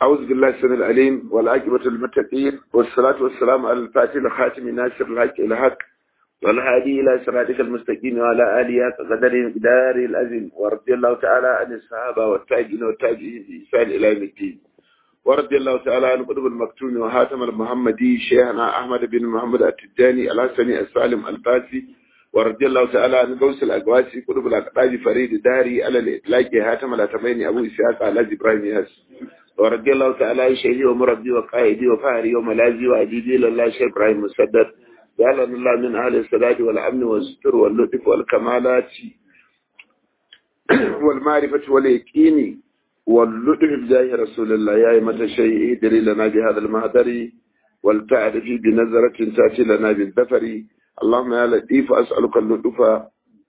أعوذ بالله السميع العليم والعاقبة للمتقين والصلاة والسلام على الفاتح الخاتم ناصر الحق إلى حق والهادي إلى صراطك المستقيم وعلى آله قدر دار الأزم ورضي الله تعالى عن الصحابة والتابعين والتابعين بإحسان إلى يوم الدين ورضي الله تعالى عن قطب المكتوم وهاتم المحمدي شيخنا أحمد بن محمد التجاني الحسني السالم الفاسي ورضي الله تعالى عن غوث الأقواسي قطب الأقطاج فريد داري على الإطلاق هاتم الأتمين أبو إسحاق على إبراهيم ياس ورضي الله تعالى عن شيخي ومربي وقائدي وفهري وملاذي وأديبي لله شيخ إبراهيم مسدد جعلنا الله من أهل السداد والأمن والستر واللطف والكمالات والمعرفة واليقين واللطف بجاه رسول الله يا أيمة الشيء ادري لنا بهذا المهدر ولتعرف بنظرة تأتي لنا بالدفر اللهم يا لطيف أسألك اللطف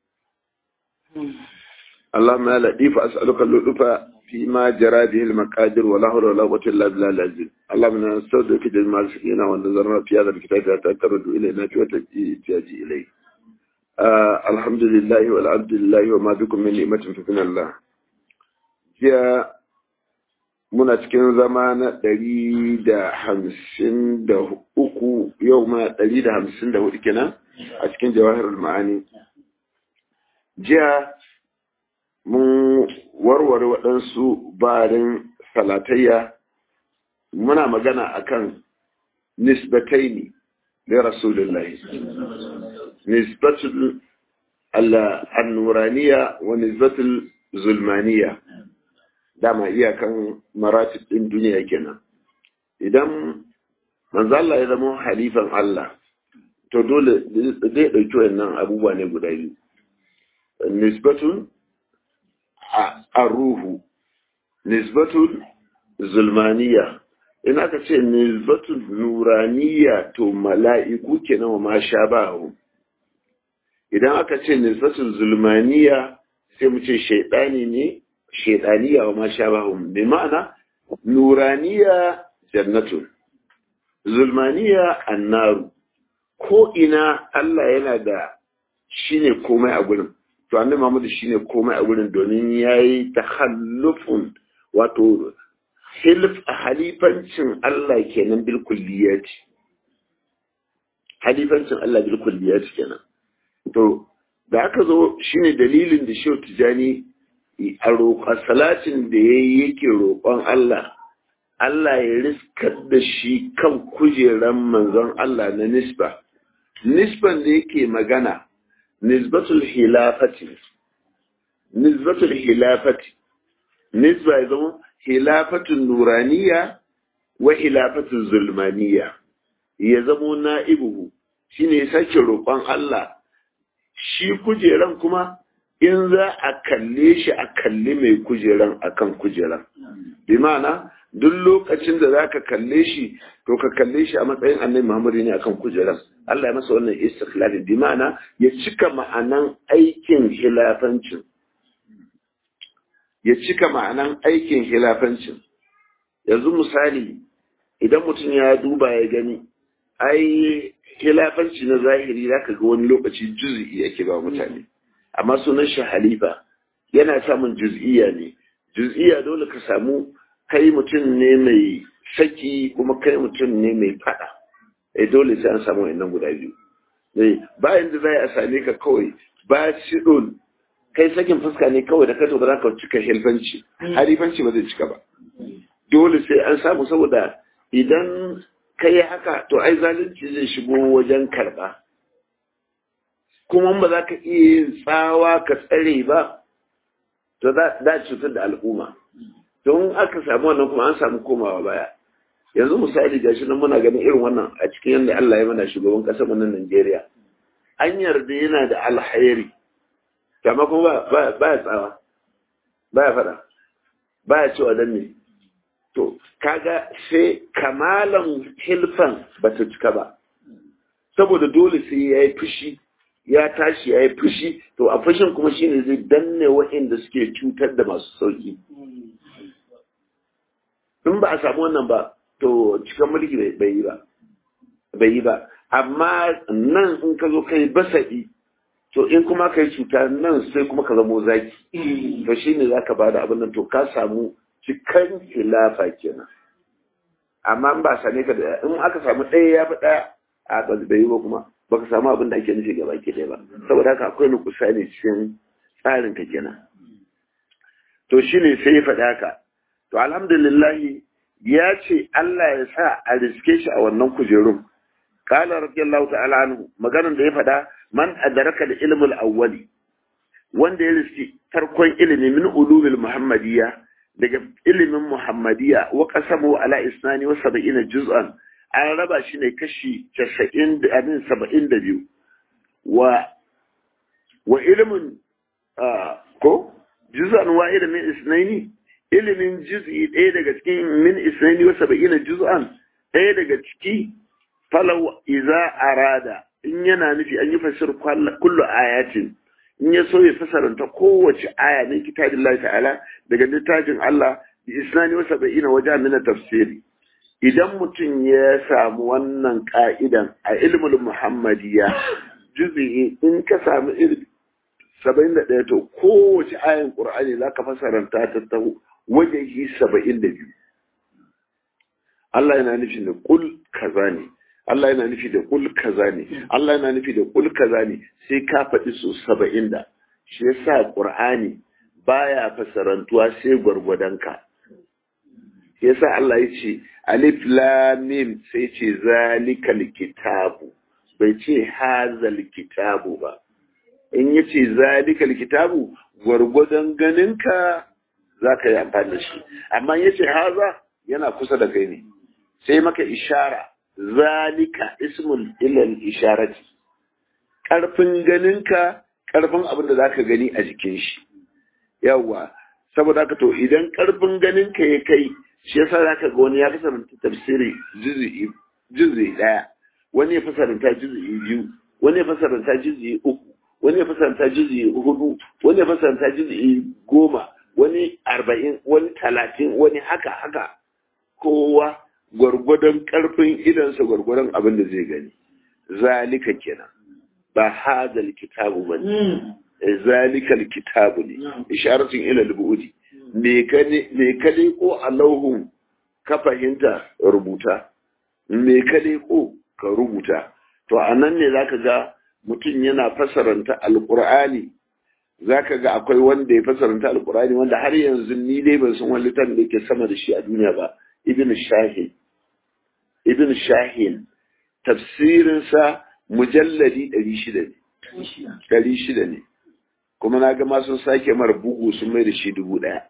اللهم يا لطيف أسألك اللطف فيما جرى به المقادير ولا حول ولا قوة إلا بالله العظيم اللهم نستودعك جميع السكينة ونظرنا في هذا الكتاب حتى ترد إلينا في احتياج إليه آه الحمد لله والعبد لله وما بكم من نعمة فمن الله jiya muna cikin zama na ɗari da hamsin da uku yau ma ɗari da hamsin da hudu kenan a cikin jawahar ma'ani jiya mun warware waɗansu barin salatayya muna magana akan nisbataini da rasulullahi nisbatul al-nuraniya wa nisbatul zulmaniya dama iyakan maratib ɗin duniya kenan idan manzo Allah ya zama halifan Allah to dole zai ɗauki wannan abubuwa ne guda biyu nisbatun a ruhu nisbatun zulmaniya in aka ce nisbatun nuraniya to mala'iku kenan wa ma sha idan aka ce nisbatun zulmaniya sai mu ce shaidani ne shaidaniya wa ma sha bi ma'ana nuraniya jannatun zulmaniya annaru ko ina Allah yana da shine komai a gurin to annabi Muhammad shine komai a gurin domin yayi takhallufun wato hilf halifancin Allah kenan bil kulliyati halifancin Allah bil kulliyati kenan to da aka zo shine dalilin da Shehu Tijani a roƙa salatin da yayi yake roƙon Allah Allah ya riskar da shi kan kujeran manzon Allah na nisba nisban da yake magana nisbatul hilafati nisbatul hilafati nisba ya zama hilafatun nuraniya wa hilafatun zulmaniya ya zamo na'ibuhu shine ya sake roƙon Allah shi kujeran kuma in za a kalle shi a kalli mai kujeran akan kujeran bi ma'ana duk lokacin da za ka kalle shi to ka kalle shi a matsayin annabi Muhammadu ne akan kujeran Allah ya masa wannan istikhlali bi ma'ana ya cika ma'anan aikin hilafancin ya cika ma'anan aikin hilafancin yanzu misali idan mutum ya duba ya gani ai hilafanci na zahiri zaka ga wani lokaci juz'i yake ba mutane amma sunan shi halifa yana samun juz'iyya ne juz'iyya dole ka samu kai mutum ne mai saki kuma kai mutum ne mai fada eh dole sai an samu wannan guda biyu eh bayan da zai a same ka kawai ba shidon kai sakin fuska ne kawai da kato ba za ka cika hilfanci halifanci ba zai cika ba dole sai an samu saboda idan kai haka to ai zalunci zai shigo wajen karba kuma ba za ka iya yin tsawa ka tsare ba to za cutar da al'umma don aka samu wannan kuma an samu komawa baya yanzu misali ga shi nan muna ganin irin wannan a cikin yadda Allah ya mana shugaban ƙasar mu nan Najeriya an yarda yana da alhairi kama kuma ba ya tsawa ba ya fada ba ya cewa dan ne to kaga sai kamalan hilfan ba ta cika ba saboda dole sai ya yi fushi ya tashi ya yi fushi to a fushin kuma shine zai danne waɗanda suke cutar da masu sauki in ba a samu wannan ba to cikin mulki bai yi ba bai yi ba amma nan in ka zo kai basa'i to in kuma kai cuta nan sai kuma ka zamo zaki to shine zaka bada abin nan to ka samu cikan khilafa kenan amma in ba same ka da in aka samu ɗaya ya fi ɗaya a ba bai yi ba kuma baka samu abin da ake nufi gaba ke ɗaya ba saboda haka akwai nukusa ne cikin tsarin ka kenan to shine sai ya faɗa haka to alhamdulillahi ya ce Allah ya sa a riske shi a wannan kujerun qala radiyallahu ta'ala anhu maganar da ya faɗa man adraka da ilmul awwali wanda ya riski farkon ilimi min ulumil muhammadiyya daga ilimin muhammadiyya wa qasamu ala isnani wa sab'ina juz'an an raba shi ne kashi 90 da 72 wa wa ilimin ko juz'an wahida min isnaini ilimin juz'i ɗaya daga cikin min isnaini wa sab'ina juz'an ɗaya daga ciki falau iza arada in yana nufi an yi fasir kullu ayatin in ya so ya fasaranta kowace aya min kitabillahi ta'ala daga littafin Allah bi isnani wa sab'ina waja min tafsiri idan mutum ya samu wannan ka'idan a ilmul muhammadiyya juz'i in ka samu ilmi saba'in da ɗaya to kowace ayan ƙur'ani za ka fasaranta ta ta wajehi saba'in da biyu Allah yana nufi da kul kaza ne Allah yana nufi da kul kaza ne Allah yana nufi da kul kaza ne sai ka faɗi su saba'in da shi yasa ƙur'ani baya fasarantuwa sai gwargwadon ka yasa Allah ya ce alif lam mim sai ce zalikal kitabu bai ce hazal kitabu ba in ya ce zalikal kitabu gwargwadon ganinka za ka yi amfani da shi amma ya ce haza yana kusa da kai ne sai maka ishara zalika ismul ilal isharati ƙarfin ganinka ƙarfin abin da za ka gani a jikin shi yawwa saboda haka to idan ƙarfin ganinka ya kai shi yasa za ka ga wani ya kasance tafsiri juzi ɗaya wani ya fasaranta juzi biyu wani ya fasaranta juzi uku wani ya fasaranta juzi hudu wani ya fasaranta juzi goma wani arba'in wani talatin wani haka haka kowa gwargwadon karfin idansa gwargwadon abin da zai gani zalika kenan ba hadal kitabu ba ne zalikal kitabu ne isharatun ila al-bu'di me ka me ka ko a lauhun ka fahimta rubuta me ka ko ka rubuta to anan ne zaka ga mutum yana fasaranta alqur'ani zaka ga akwai wanda ya fasaranta alqur'ani wanda har yanzu ni dai ban san wani littafin da yake sama da shi a duniya ba ibn shahin ibn shahin tafsirinsa mujalladi 600 ne 600 ne kuma na ga sun sake mara bugu sun mai da shi dubu ɗaya.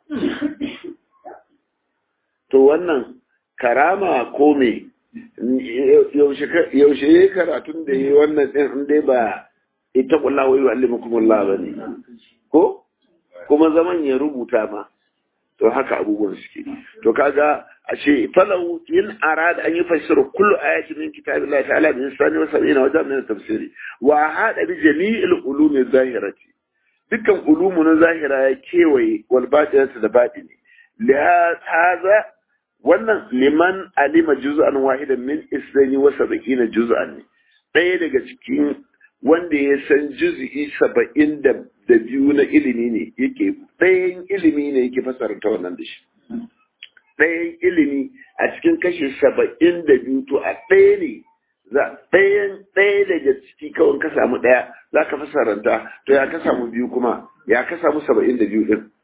To wannan karama ko me yaushe ya karatun da ya wannan ɗin in dai ba ita kula wai wa alimukumullah ba ne. Ko? Kuma zaman ya rubuta ma. To haka abubuwan suke. To kaga a ce falau yin arada an yi fassara kullu ayatin min kitabillahi ta'ala bi insani wa sab'ina wa jami'in tafsiri wa hada bi jami'il ulumi zahirati dukkan ulumu na zahira ya kewaye wal batinata da batini li hadha wannan liman alima juz'an wahidan min isnani wa sab'ina juz'an ne ɗaya daga cikin wanda ya san juz'i saba'in da da biyu na ilimi ne yake ɗayan ilimi ne yake fasarta wannan da shi ɗayan ilimi a cikin kashi saba'in da biyu to a ɗaya ne za ɗayan ɗaya daga ciki kawai ka samu ɗaya za ka fasaranta to ya ka samu biyu kuma ya ka samu saba'in da biyu ɗin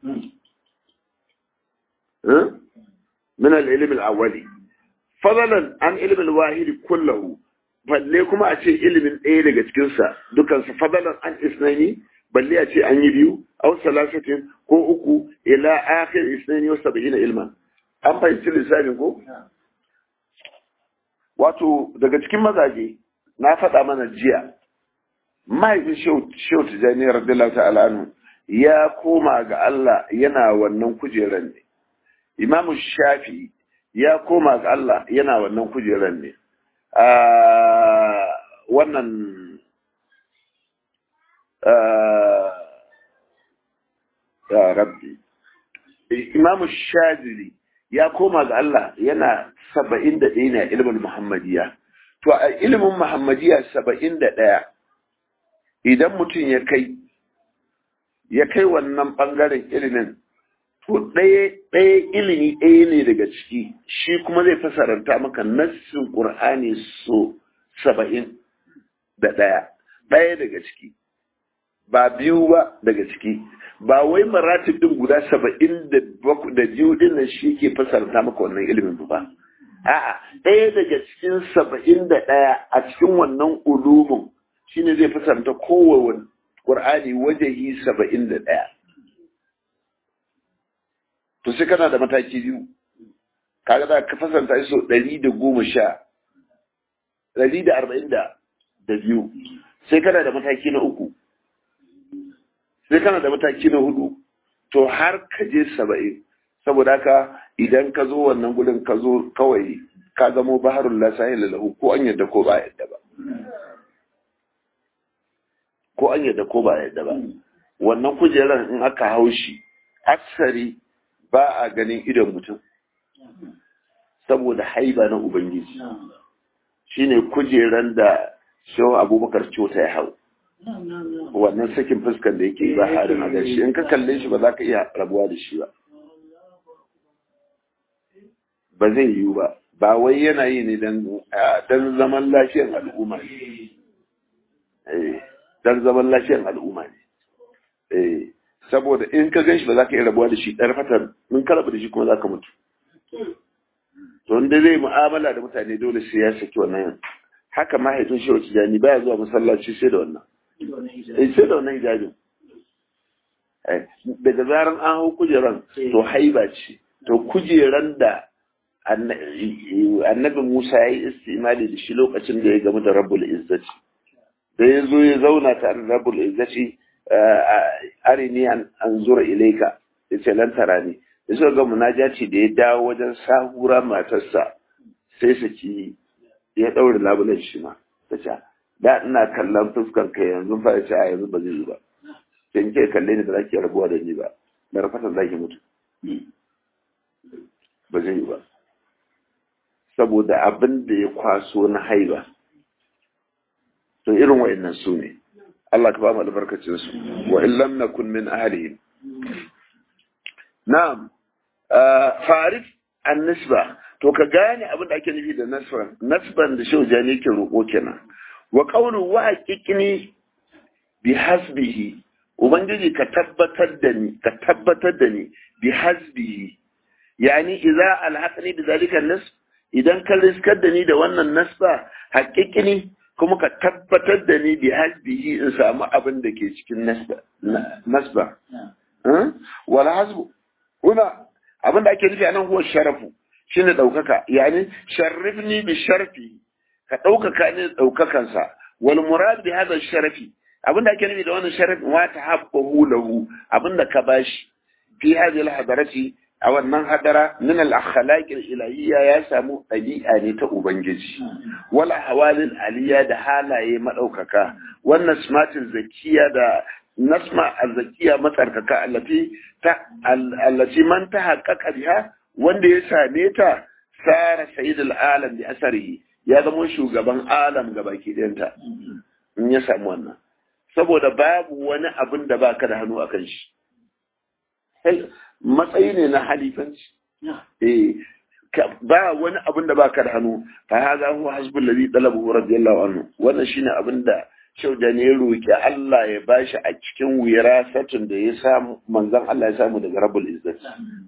min al-ilm al-awwali fadalan an ilm al-wahid kullahu balle kuma a ce ilimin ɗaya daga cikin sa dukan sa fadalan an isnani balle a ce an yi biyu aw salasatin ko uku ila akhir isnani wa sab'ina ilman an fahimci lissafin ko wato daga cikin mazaje na faɗa mana jiya mahaifin shehu tijjani radiyallahu ta'ala anhu ya koma ga Allah yana wannan kujeran ne imamu shafi ya koma ga Allah yana wannan kujeran ne wannan ya rabbi imamu shazili ya koma ga Allah yana saba'in da ɗaya ne a ilimin Muhammadiyya. To a ilimin Muhammadiyya saba'in da ɗaya idan mutum ya kai, ya kai wannan ɓangaren ilimin, to ɗaya ɗaya ilimi ɗaya ne daga ciki shi kuma zai fasaranta maka nassin ƙur'ani so saba'in da ɗaya ɗaya daga ciki ba biyu ba daga ciki ba wai maratib din guda saba'in da biyu din nan shi ke fasarta maka wannan ilimin ba a'a ɗaya daga cikin saba'in da ɗaya a cikin wannan ulumin shine zai fasarta kowane ƙur'ani wajehi saba'in da ɗaya to sai kana da mataki biyu kaga za ka fasanta iso ɗari da goma sha ɗari da arba'in da biyu sai kana da mataki na uku sai kana da mataki na hudu to har ka je saba'in saboda haka idan ka zo wannan gudun ka zo kawai ka zamo baharun lasahi lalahu ko an yadda ko ba yadda ba ko an yadda ko ba yadda ba wannan kujeran in aka hau shi aksari ba a ganin idon mutum saboda haiba na ubangiji shine kujeran da shehu abubakar cota ya hau wannan sakin fuskar da yake ba harin a gashi in ka kalle shi ba za ka iya rabuwa da shi ba ba zai yiwu ba ba wai yana yi ne don zaman lafiyar al'umma ne don zaman lafiyar al'umma ne saboda in ka gan shi ba za ka iya rabuwa da shi ɗan fatar in ka rabu da shi kuma za ka mutu to wanda zai mu'amala da mutane dole sai ya saki wannan haka mahaifin shi wacce jani baya zuwa masallaci sai da wannan sai da wannan hijabin daga zaran an hau kujeran to haiba ce to kujeran da annabi Musa ya yi istimali da shi lokacin da ya gamu da rabbul izzati da ya zo ya zauna tare da rabbul izzati arini an zura ilaika ya ce lantara ne da suka ga munajaci da ya dawo wajen sahura matarsa sai saki ya ɗaure labulen shi ma ta ce da ina kallon fuskar ka yanzu fa ya ce a yanzu ba zai yi ba sai ke kalle ni da zaki rabuwa da ni ba da rafatan zaki mutu ba zai yi ba saboda abin da ya kwaso na haiba to irin wa'annan su ne Allah ka ba mu albarkacin su wa in lam nakun min ahlihim na'am farif an-nisba to ka gane abin da ake nufi da nasban nasban da shehu jani yake roƙo kenan wa qawlu wa haqiqni bi hasbihi ubangiji ka tabbatar da ni ka tabbatar da ni bi hasbihi yani idza alhaqni bi zalika nasb idan ka riskar da ni da wannan nasba haqiqni kuma ka tabbatar da ni bi hasbihi in samu abin da ke cikin nasba nasba wal hasbu kuna abin da ake nufi anan huwa sharafu shine ɗaukaka yani sharrifni bi sharfi ka ɗaukaka ne ɗaukakansa wal murad bi hadha sharafi abin da ake nufi da wannan sharafi wa tahabbahu lahu abin da ka bashi fi hadhihi al hadarati a wannan hadara min al akhlaq al ilahiyya ya samu ɗabi'a ne ta ubangiji wal ahwalil aliyya da halaye madaukaka wannan smatin zakiya da nasma al-zakiya matsarkaka allati ta allati man tahaqqaqa biha wanda ya same ta tsara sayidul alam bi asarihi ya zama shugaban alam ga baki ɗayanta in ya samu wannan saboda babu wani abin da baka da hannu akan shi matsayi ne na halifanci eh ba wani abin da baka da hannu fa hadha huwa hasbul ladhi talabahu radiyallahu anhu wannan shine abin da shaudani ya roki Allah ya bashi a cikin wirasatun da ya samu manzon Allah ya samu daga rabbul izzati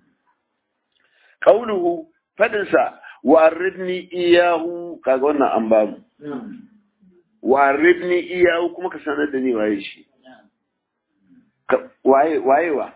kauluhu fadinsa waribni iyahu kaga wannan an bamu waribni iyahu kuma ka sanar da ni waye shi waye wayewa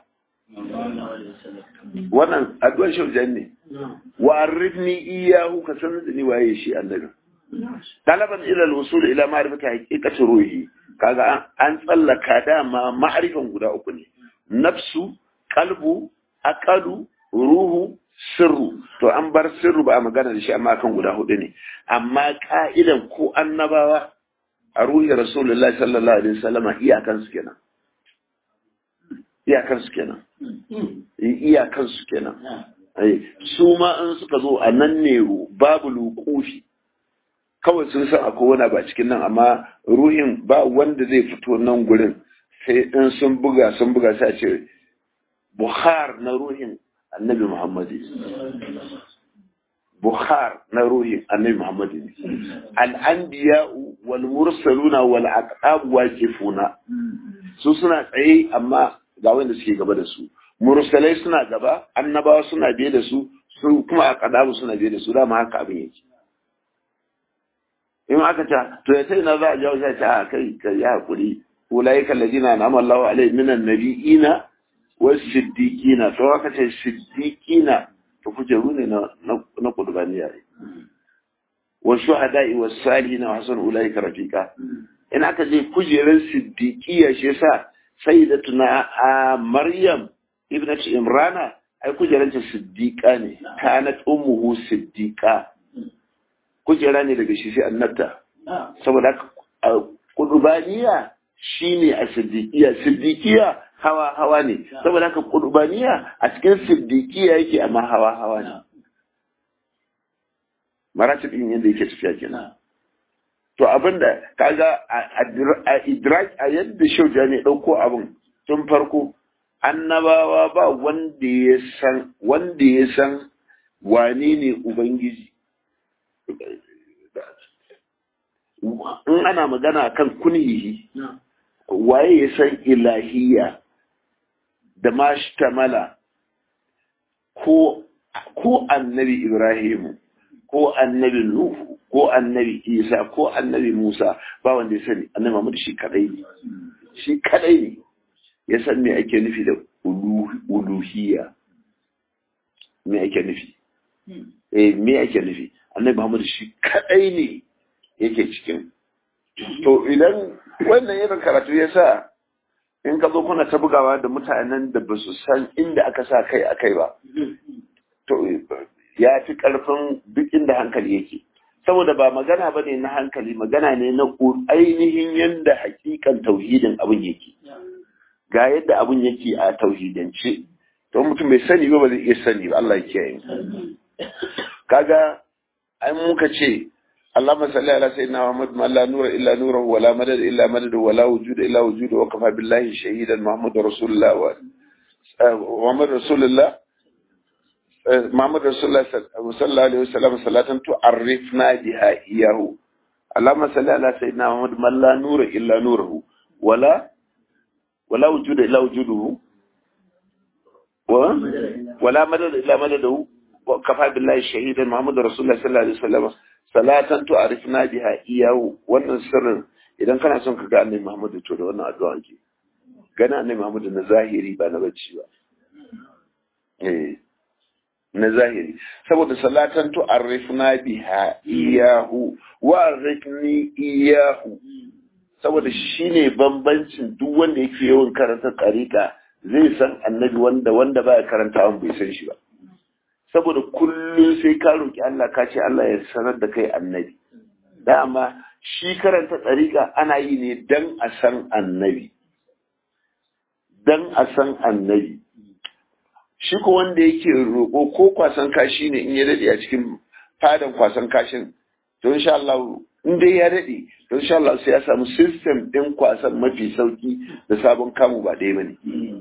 wannan addu'ar shaujan ne waribni iyahu ka sanar da ni waye shi annabi talaban ila al-wusul ila ma'rifati haqiqati ruhi kaga an tsallaka dama ma'rifan guda uku ne nafsu qalbu aqalu ruhu sirru to an bar sirru ba a magana da shi amma kan guda hudu ne amma ka'idan ko annabawa a ruhi rasulullahi sallallahu alaihi wasallama iyakan su kenan iyakan su kenan iyakan su kenan su ma an suka zo a nan ne babu lukufi kawai sun san akwai wani ba cikin nan amma ruhin ba wanda zai fito nan gurin sai in sun buga sun buga sai a ce bukhar na ruhin annabi muhammadu bukhar na ruhin annabi muhammadu al'anbiya'u wal mursaluna wal aqab waqifuna su suna tsaye amma ga wanda suke gaba da su mursalai suna gaba annabawa suna biye da su su kuma aqdabu suna biye da su dama haka abin yake in aka ta to ya sai na za a jawo sai ta kai kai ya hakuri ulaika alladina an'ama Allahu alaihim minan nabiyina was siddiqina to aka ce siddiqina to kujeru ne na na kudubaniya wa shuhada'i was salihin wa hasan ulaika rafiqa in aka je kujerar siddiqiya shi yasa sayyidatuna a maryam ibnat imrana ai kujeranta siddiqa ne kanat ummuhu siddiqa kujera ne daga shi sai annabta saboda haka kudubaniya shine a siddiqiya siddiqiya hawa hawa ne saboda haka kudubaniya a cikin siddiqiya yake amma hawa hawa ne maratib din yadda yake tafiya kenan to abinda kaga a idrak a yadda shauja ne dauko abin tun farko annabawa ba wanda ya san wanda ya san wane ne ubangiji in ana magana kan kunhihi waye ya san ilahiya da mashtamala ko ko annabi ibrahimu ko annabi nuhu ko annabi isa ko annabi musa ba wanda ya sani annabi muhammad shi kadai ne shi kadai ne ya san me ake nufi da uluhiyya me ake nufi eh me ake nufi annabi muhammad shi kadai ne yake cikin to idan wannan irin karatu ya sa in ka zo kuna ta bugawa da mutanen da ba su san inda aka sa kai a kai ba to ya fi karfin duk inda hankali yake saboda ba magana ba ne na hankali magana ne na ainihin yadda hakikan tauhidin abin yake ga yadda abin yake a tauhidance to mutum bai sani ba ba zai iya sani ba Allah ya kiyaye kaga ai muka ce اللهم صل على سيدنا محمد ما لا نور الا نوره ولا مدد الا مدده ولا وجود الا وجوده وكفى بالله شهيدا محمد رسول الله و... محمد رسول الله محمد رسول الله صلى الله عليه وسلم صلاة تعرفنا بها إياه اللهم صل على سيدنا محمد ما لا نور إلا نوره ولا ولا وجود إلا وجوده و... ولا مدد إلا مدده وكفى بالله شهيدا محمد رسول الله صلى الله عليه وسلم salatan tu arifna biha iyahu wannan sirrin idan kana son ka ga annabi Muhammadu to da wannan addu'a ke gana annabi Muhammadu na zahiri ba na bacci ba eh na zahiri saboda salatan tu arifna biha iyahu wa arifni iyahu saboda shine bambancin duk wanda yake yawan karanta tsarika zai san annabi wanda wanda baya karanta an bai san shi ba saboda kullum sai ka roƙi Allah ka ce Allah ya sanar da kai annabi dama shi karanta tsarika ana yi ne dan a san annabi dan a san annabi shi ko wanda yake roƙo ko kwasan kashi ne in ya daɗe a cikin fadan kwasan kashin to insha Allah in dai ya daɗe to insha Allah sai ya samu system ɗin kwasan mafi sauki da sabon kamu ba ɗaya bane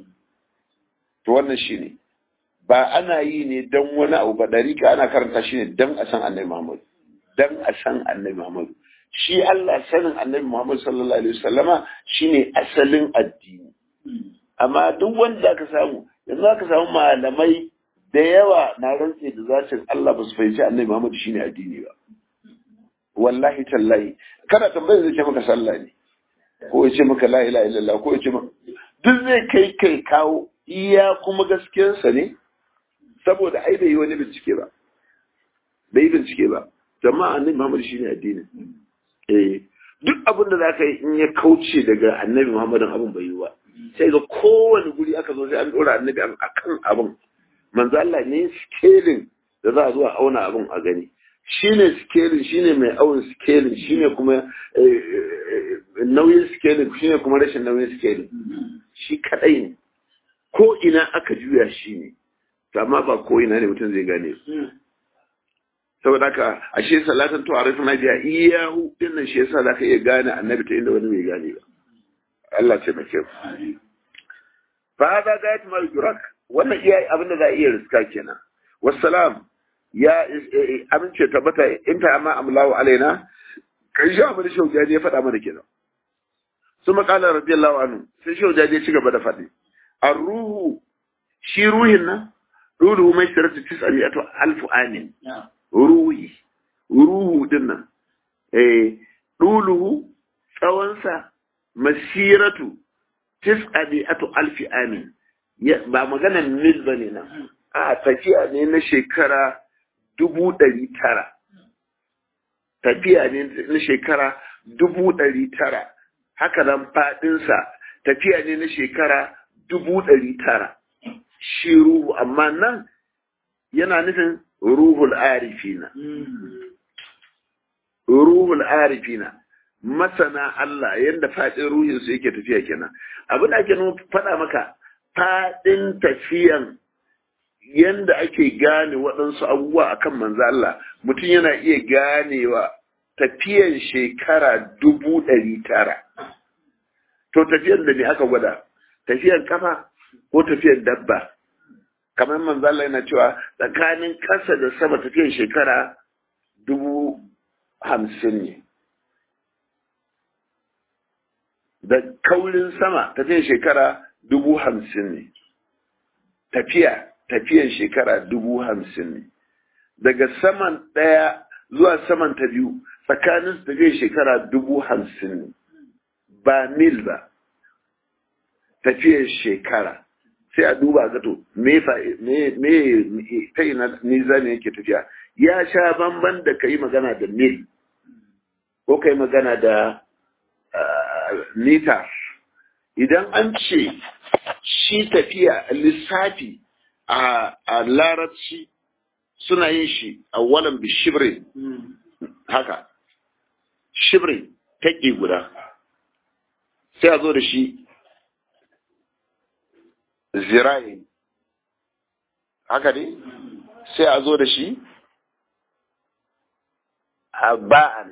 to wannan shine ne ba ana yi ne don wani abu ba ɗarika ana karanta shi ne don a san annabi Muhammad don a san annabi Muhammad shi Allah sanin annabi Muhammad sallallahu alaihi wasallama shine asalin addini amma duk wanda aka samu yanzu aka samu malamai da yawa na rantse da zacin Allah ba su fahimci annabi Muhammad shine addini ba wallahi tallahi kana tambayar zai ce maka sallah ne ko ya ce maka la ilaha illallah ko ya ce maka duk zai kai kai kawo iya kuma gaskiyarsa ne saboda ai bai yi wani bincike ba bai yi bincike ba jama'a annabi Muhammad shine addini eh duk abin da zaka yi in ya kauce daga annabi Muhammadin abin bai yi ba sai ga kowane guri aka zo sai an dora annabi akan abin manzo Allah ne scaling da za a zo a auna abin a gani shine scaling shine mai awon scaling shine kuma nauyin scaling shine kuma rashin nauyin scaling shi kadai ne ko ina aka juya shi ne amma ba ko ina ne mutum zai gane su saboda haka ashe salatan to arifna biya iyahu dinnan shi yasa zaka iya gane annabi ta inda wani bai gane ba Allah ce mace fa hada gayat ma yudrak wannan iya abin da za a iya riska kenan wassalam ya amince tabbata in ta amma amlawu alaina kai shi abin da shaujaji ya faɗa mana kenan su maƙala radiyallahu anhu sai shaujaji ya ci gaba da faɗi an ruhu shi ruhin nan ruhu mai siratu tis'aliyatu alfu amin ruhi ruhu din nan eh duluhu tsawonsa masiratu tis'aliyatu alfi amin ba maganar mil ba ne nan a tafiya ne na shekara dubu ɗari tara tafiya ne na shekara dubu ɗari tara haka nan faɗinsa tafiya ne na shekara dubu ɗari tara shi ruhu amma nan yana nufin ruhul arifina ruhul arifina masana Allah yadda faɗin ruhinsu yake tafiya kenan abin da ake faɗa maka faɗin tafiyan yanda ake gane waɗansu abubuwa akan manzo Allah mutum yana iya ganewa tafiyan shekara dubu ɗari tara to tafiyan da ne aka gwada tafiyan kafa ko tafiyan dabba kamar manzo Allah yana cewa tsakanin ƙasa da sama tafiyan shekara dubu hamsin ne da kaurin sama tafiyan shekara dubu hamsin ne tafiya tafiyan shekara dubu hamsin ne daga saman ɗaya zuwa saman ta biyu tsakanin su tafiyan shekara dubu hamsin ne ba mil ba tafiyan shekara sai a duba ga to me me ta ina nizami yake tafiya ya sha bamban da ka yi magana da mil ko ka yi magana da mita idan an ce shi tafiya lissafi a larabci suna yin shi a walan bishibrin haka shibrin taƙi guda sai a zo da shi zira'i haka ne sai a zo da shi a ba'an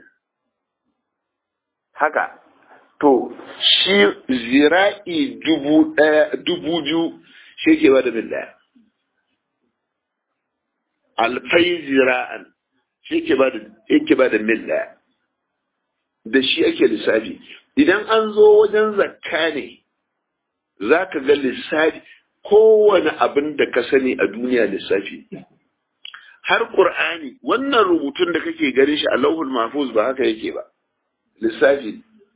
haka to shi zira'i dubu ɗaya dubu biyu shi ke ba da mil ɗaya alfai zira'an shi ke ba da yake ba da mil ɗaya da shi ake lissafi idan an zo wajen zakka ne za ka ga lissafi kowane abin da ka sani a duniya lissafi har ƙur'ani wannan rubutun da kake ganin shi a lauhul mahfuz ba haka yake ba lissafi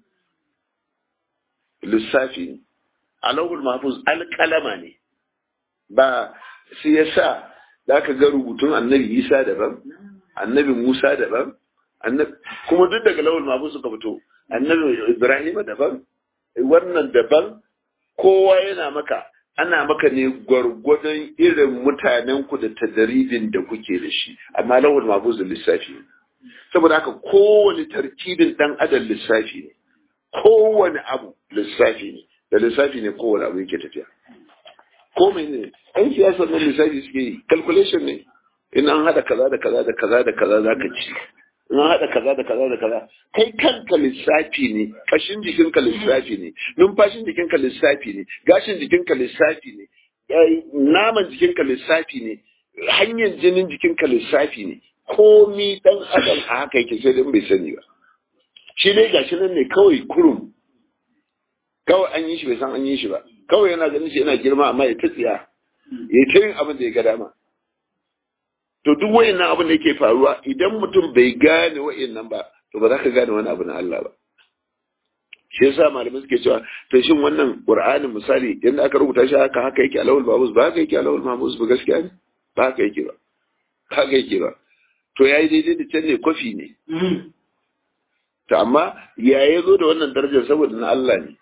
lissafi ne a lauhul mahfuz alƙalama ne ba sai ya sa za ka ga rubutun annabi isa daban annabi musa daban kuma duk daga lauhul mahfuz suka fito annabi ibrahim daban wannan daban kowa yana maka ana maka ne gwargwadon irin mutanen ku da tadaribin da kuke da shi amma lawal mabuz lissafi ne saboda haka kowane tartibin dan adam lissafi ne kowane abu lissafi ne da lissafi ne kowane abu yake tafiya ko ne an siyasar na lissafi suke yi calculation ne in an hada kaza da kaza da kaza da kaza za ka ci in an hada kaza da kaza da kaza kai kanka lissafi ne kashin jikinka lissafi ne numfashin jikinka lissafi ne gashin jikinka lissafi ne naman jikinka lissafi ne hanyar jinin jikinka lissafi ne komi dan adam a haka yake sai dan bai sani ba shi dai gashi nan ne kawai kurum kawai an yi shi bai san an yi shi ba kawai yana ganin shi yana girma amma ya ta tsiya ya ta yin abin da ya ga dama to duk wayannan abin da yake faruwa idan mutum bai gane wayannan ba to ba za ka gane wani abu na Allah ba shi yasa malamai suke cewa to shin wannan qur'anin misali yanda aka rubuta shi haka haka yake alawul babus ba haka yake alawul mahmuz ba gaskiya ne ba haka yake ba haka yake ba to yayi daidai da can ne kofi ne to amma ya ya zo da wannan darajar saboda na Allah ne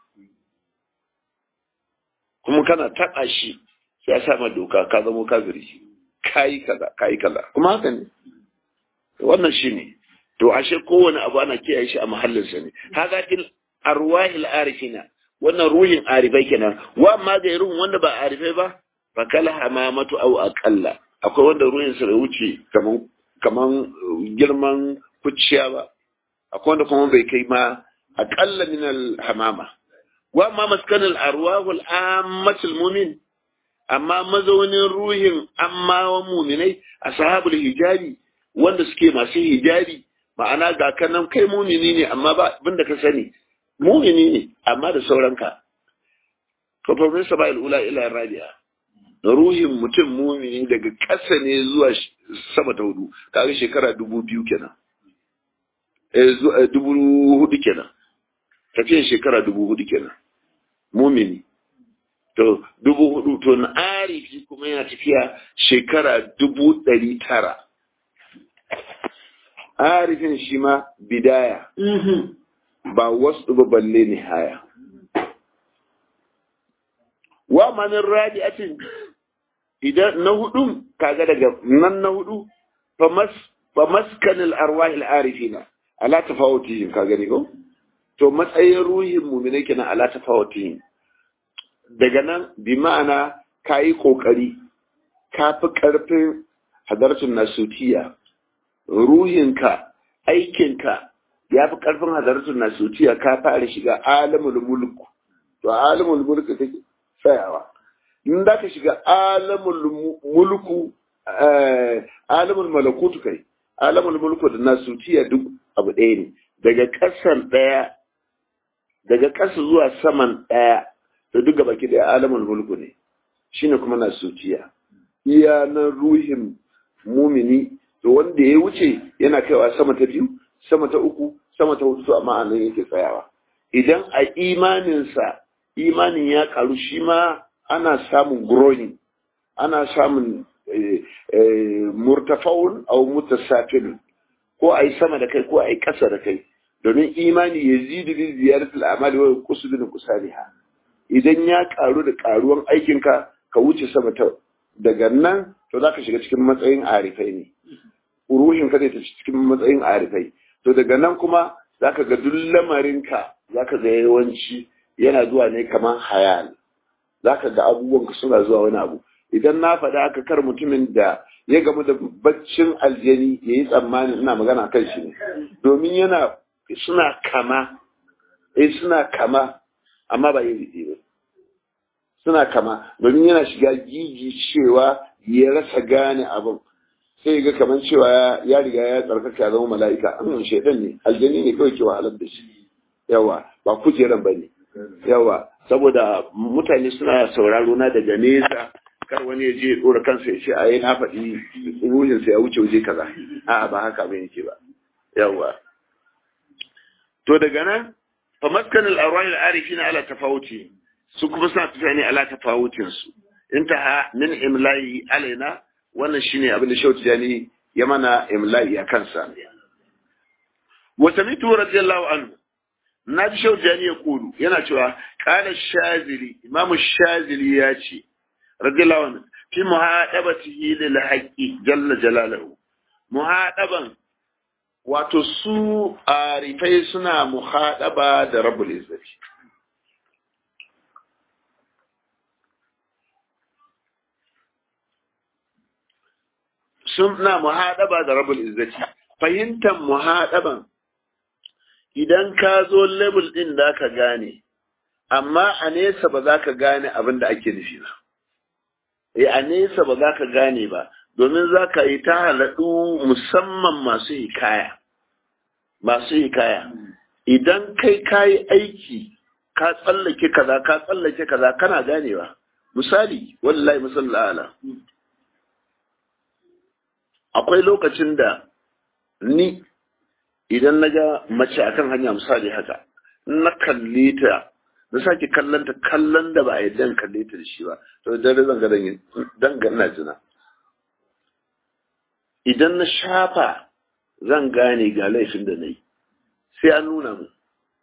kuma kana taɓa shi ya sa ma doka ka zamo kafiri kayi kaza kayi kaza kuma haka ne wannan shine to ashe kowane abu ana kiyaye shi a mahallinsa ne haka til arwahil arifina wannan ruhin arifai kenan wa amma ga irin wanda ba arifai ba fa kala hamamatu aw aqalla akwai wanda ruhin sa bai wuce kaman kaman girman kuciya ba akwai wanda kuma bai kai ma aqalla min al hamama wa amma maskan al arwah al ammat al mu'min amma mazaunin ruhin amma wa muminai ashabul hijabi wanda suke masu hijabi ma'ana ga kanan kai mumini ne amma ba abin da ka sani mumini ne amma da sauranka to fa min saba'il ula ila rabi'a ruhin mutum mumini daga ƙasa ne zuwa sama ta hudu kaga shekara dubu biyu kenan eh dubu hudu kenan tafiyan shekara dubu hudu kenan mumini to dubu hudu to na arifi kuma yana tafiya shekara dubu ɗari tara arifin shi ma bidaya ba wasu ba balle ni haya wa manin rabi'atin idan na hudun kaga daga nan na hudu fa maskanil arwahil arifina ala tafawutihim kaga ne ko to matsayin ruhin mu'mina kenan ala tafawutihim daga nan bi ma'ana kayi kokari ka fi karfin hadartun nasutiya ruhinka aikinka ya fi karfin hadartun nasutiya ka fara shiga alamul mulku to alamul mulku take tsayawa in da ka shiga alamul mulku alamul malakutu kai alamul mulku da nasutiya duk abu ɗaya ne daga ƙasan ɗaya daga ƙasa zuwa saman ɗaya da duk gaba ki ɗaya alamul mulku ne shine kuma nasutiya iya na ruhin mumini to wanda ya wuce yana kaiwa sama ta biyu sama ta uku sama ta hudu amma anan yake tsayawa idan a imaninsa imanin ya karu shi ma ana samun growing ana samun murtafaun au mutasafilun ko a yi sama da kai ko a yi ƙasa da kai domin imani ya zidu bi ziyaratul amali wa kusu bin kusaliha idan ya karu da karuwan aikinka ka wuce sama ta daga nan to zaka shiga cikin matsayin arifai ne ruhin ka zai ta cikin matsayin arifai to daga nan kuma zaka ga duk lamarinka zaka ga yawanci yana zuwa ne kamar hayal zaka ga abubuwan suna zuwa wani abu idan na faɗa haka kar mutumin da ya gamu da baccin aljani ya yi tsammanin ina magana kan shi ne domin yana suna kama eh suna kama amma ba yin ba suna kama domin yana shiga gigi cewa ya rasa gane abin sai ga kamar cewa ya riga ya tsarkaka ya zama mala'ika an shaidan ne aljani ne kawai ke wahalar da shi yawa ba kujeran ba ne yawa saboda mutane suna sauraro na daga nesa kar wani ya je ya dora kansa ya ce a yi na faɗi ruhinsa ya wuce waje kaza a'a ba haka ba yake ba yawa to daga nan fa maskan al-arwah al-arifin ala tafawuti su kuma suna tafiya ne ala tafawutin su intaha min imla'i alaina wannan shine abin da shauti jani ya mana imla'i a kansa wa samitu radiyallahu anhu na ji shauti jani ya kulu yana cewa qala shazili imamu shazili ya ce radiyallahu anhu fi muhadabatihi lil haqqi jalla jalaluhu muhadaban wato su arifai suna muhadaba da rabbul izzati suna muhadaba da rabbul izzati fahimtar muhadaban idan ka zo level din da ka gane amma a nesa ba za ka gane abin da ake nufi ba eh a nesa ba za ka gane ba domin za ka yi ta halaɗu musamman masu hikaya masu hikaya idan kai ka yi aiki ka tsallake kaza ka tsallake kaza kana ganewa misali wallahi misali ala akwai lokacin da ni idan na ga mace akan hanya misali haka na kalle ta na sake kallon ta kallon da ba a yi dan kalle ta da shi ba to dare zan ga dan ga ina jina idan na shafa zan gane ga laifin da na yi sai an nuna mu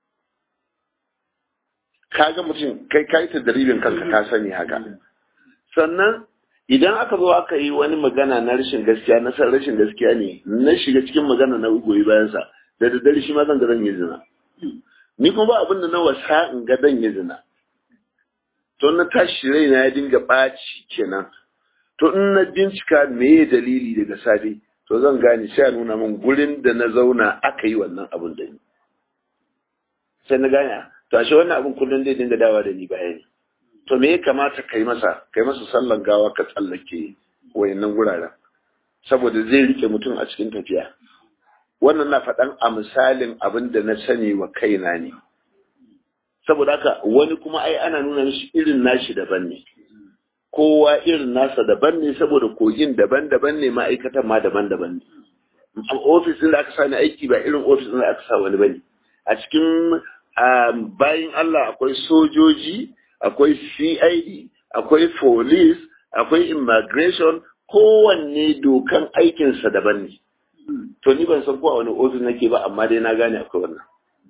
kaga mutum kai kai ta daribin kanka ka sani haka sannan idan aka zo aka yi wani magana na rashin gaskiya na san rashin gaskiya ne na shiga cikin magana na goyi bayansa da daddare shi ma zan ga zan yi zina ni kuma ba abin da na wasa in ga zan yi zina to na tashi raina ya dinga ɓaci kenan to in na bincika meye dalili daga safe to zan gane sai a nuna min gurin da na zauna aka yi wannan abin da ni sai na gane to ashe wannan abin kullum zai dinga dawa da ni baya ne to me ya kamata kai masa kai masa sallan gawa ka tsallake wayannan guraren saboda zai rike mutum a cikin tafiya wannan na faɗan a misalin abin da na sani wa kaina ne saboda haka wani kuma ai ana nuna mishi irin nashi daban ne kowa irin nasa daban ne saboda kogin daban-daban ne ma'aikatan ma daban-daban ne ofis da aka sa ni aiki ba irin ofis da aka sa wani bane a cikin bayan Allah akwai sojoji akwai CID akwai police akwai immigration kowanne dokan aikinsa daban ne to ni ban san ko a wani ofis nake ba amma dai na gane akwai wannan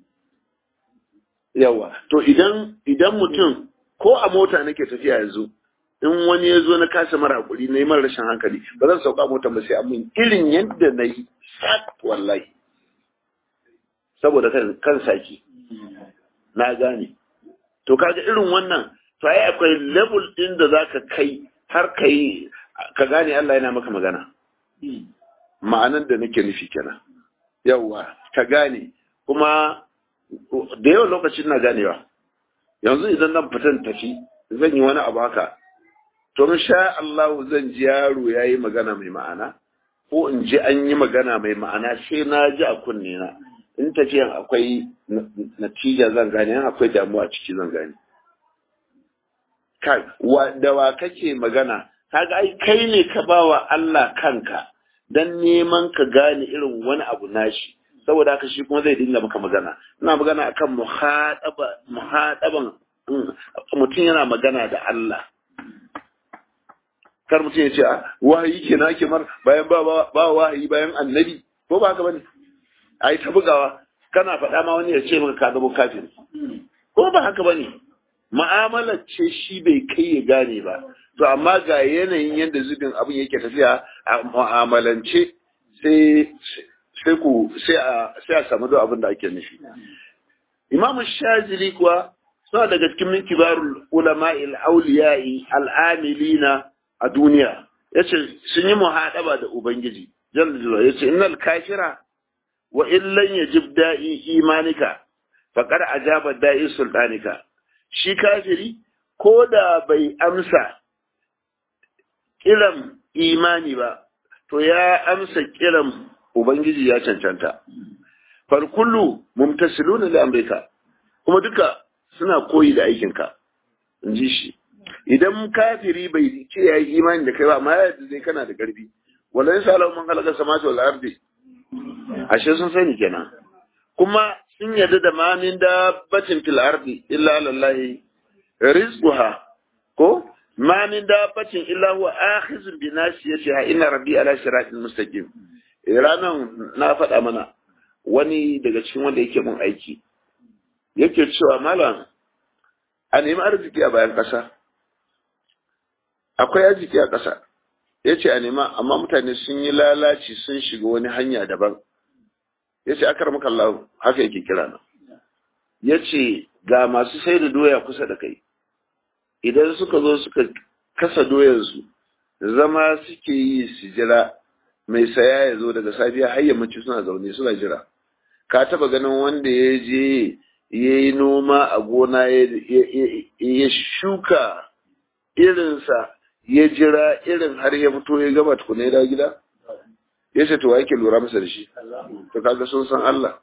yawa to idan idan mutum ko a mota nake tafiya yanzu in wani ya zo na kasa mara hakuri na yi mara rashin hankali ba zan sauka mota ba sai amin irin yadda na yi sat wallahi saboda kan kan saki na gane to kaga irin wannan to ai akwai level din da zaka kai har kai ka gane Allah yana maka magana ma'anar da nake nufi kenan yawa ka gane kuma da yawan lokacin na ganewa yanzu idan nan fitan tafi zan yi wani abu haka to sha Allah zan ji yaro ya yi magana mai ma'ana ko in ji an yi magana mai ma'ana sai na ji a kunne na in tafiyan akwai natija zan gane in akwai damuwa ciki zan gane kai da wa kake magana kaga ai kai ne ka bawa Allah kanka dan neman ka gane irin wani abu nashi saboda haka shi kuma zai dinga maka magana ina magana akan muhadaba muhadaban mutum yana magana da Allah kar mutum ya ce a wahayi ke na ke mar bayan ba ba wahayi bayan annabi ko ba haka bane ai ta bugawa kana faɗa ma wani ya ce maka ka zama kafin ko ba haka bane mu'amalar ce shi bai kai ya gane ba to amma ga yanayin yadda zubin abin yake tafiya a mu'amalance sai sai ku sai a sai a samu abin da ake nufi Imam Shazili kuwa suna daga cikin min kibarul ulama'il awliya'i al'amilina a duniya yace sun yi muhadaba da ubangiji jalla jalla yace innal kafira wa illan yajib da'i imanika faqad ajaba da'i sultanika shi kafiri ko da bai amsa kiran imani ba to ya amsa kiran ubangiji ya cancanta far kullu mumtasiluna li amrika kuma duka suna koyi da aikinka in ji shi idan kafiri bai ce ya yi imani da kai ba amma ya zai kana da karfi wala yasa lahu man khalaqa samawati wal ardi ashe sun sani kenan kuma sun yarda da ma min dabbatin fil ardi illa lillahi rizquha ko ma min dabbatin illa huwa akhizun bi nasiyatiha inna rabbi ala siratin mustaqim ranan na faɗa mana wani daga cikin wanda yake mun aiki yake cewa malam a nemi arziki a bayan ƙasa akwai arziki a ƙasa ya ce a nema amma mutane sun yi lalaci sun shiga wani hanya daban ya ce akar maka Allah haka yake kira na ya ce ga masu sai da doya kusa da kai idan suka zo suka kasa doyansu zama suke yi su jira mai saya ya zo daga safiya har yammaci suna zaune suna jira ka taba ganin wanda ya je ya yi noma a gona ya shuka irinsa ya jira irin har ya fito ya gama tukuna ya dawo gida ya ce to yake lura masa da shi to kaga sun san Allah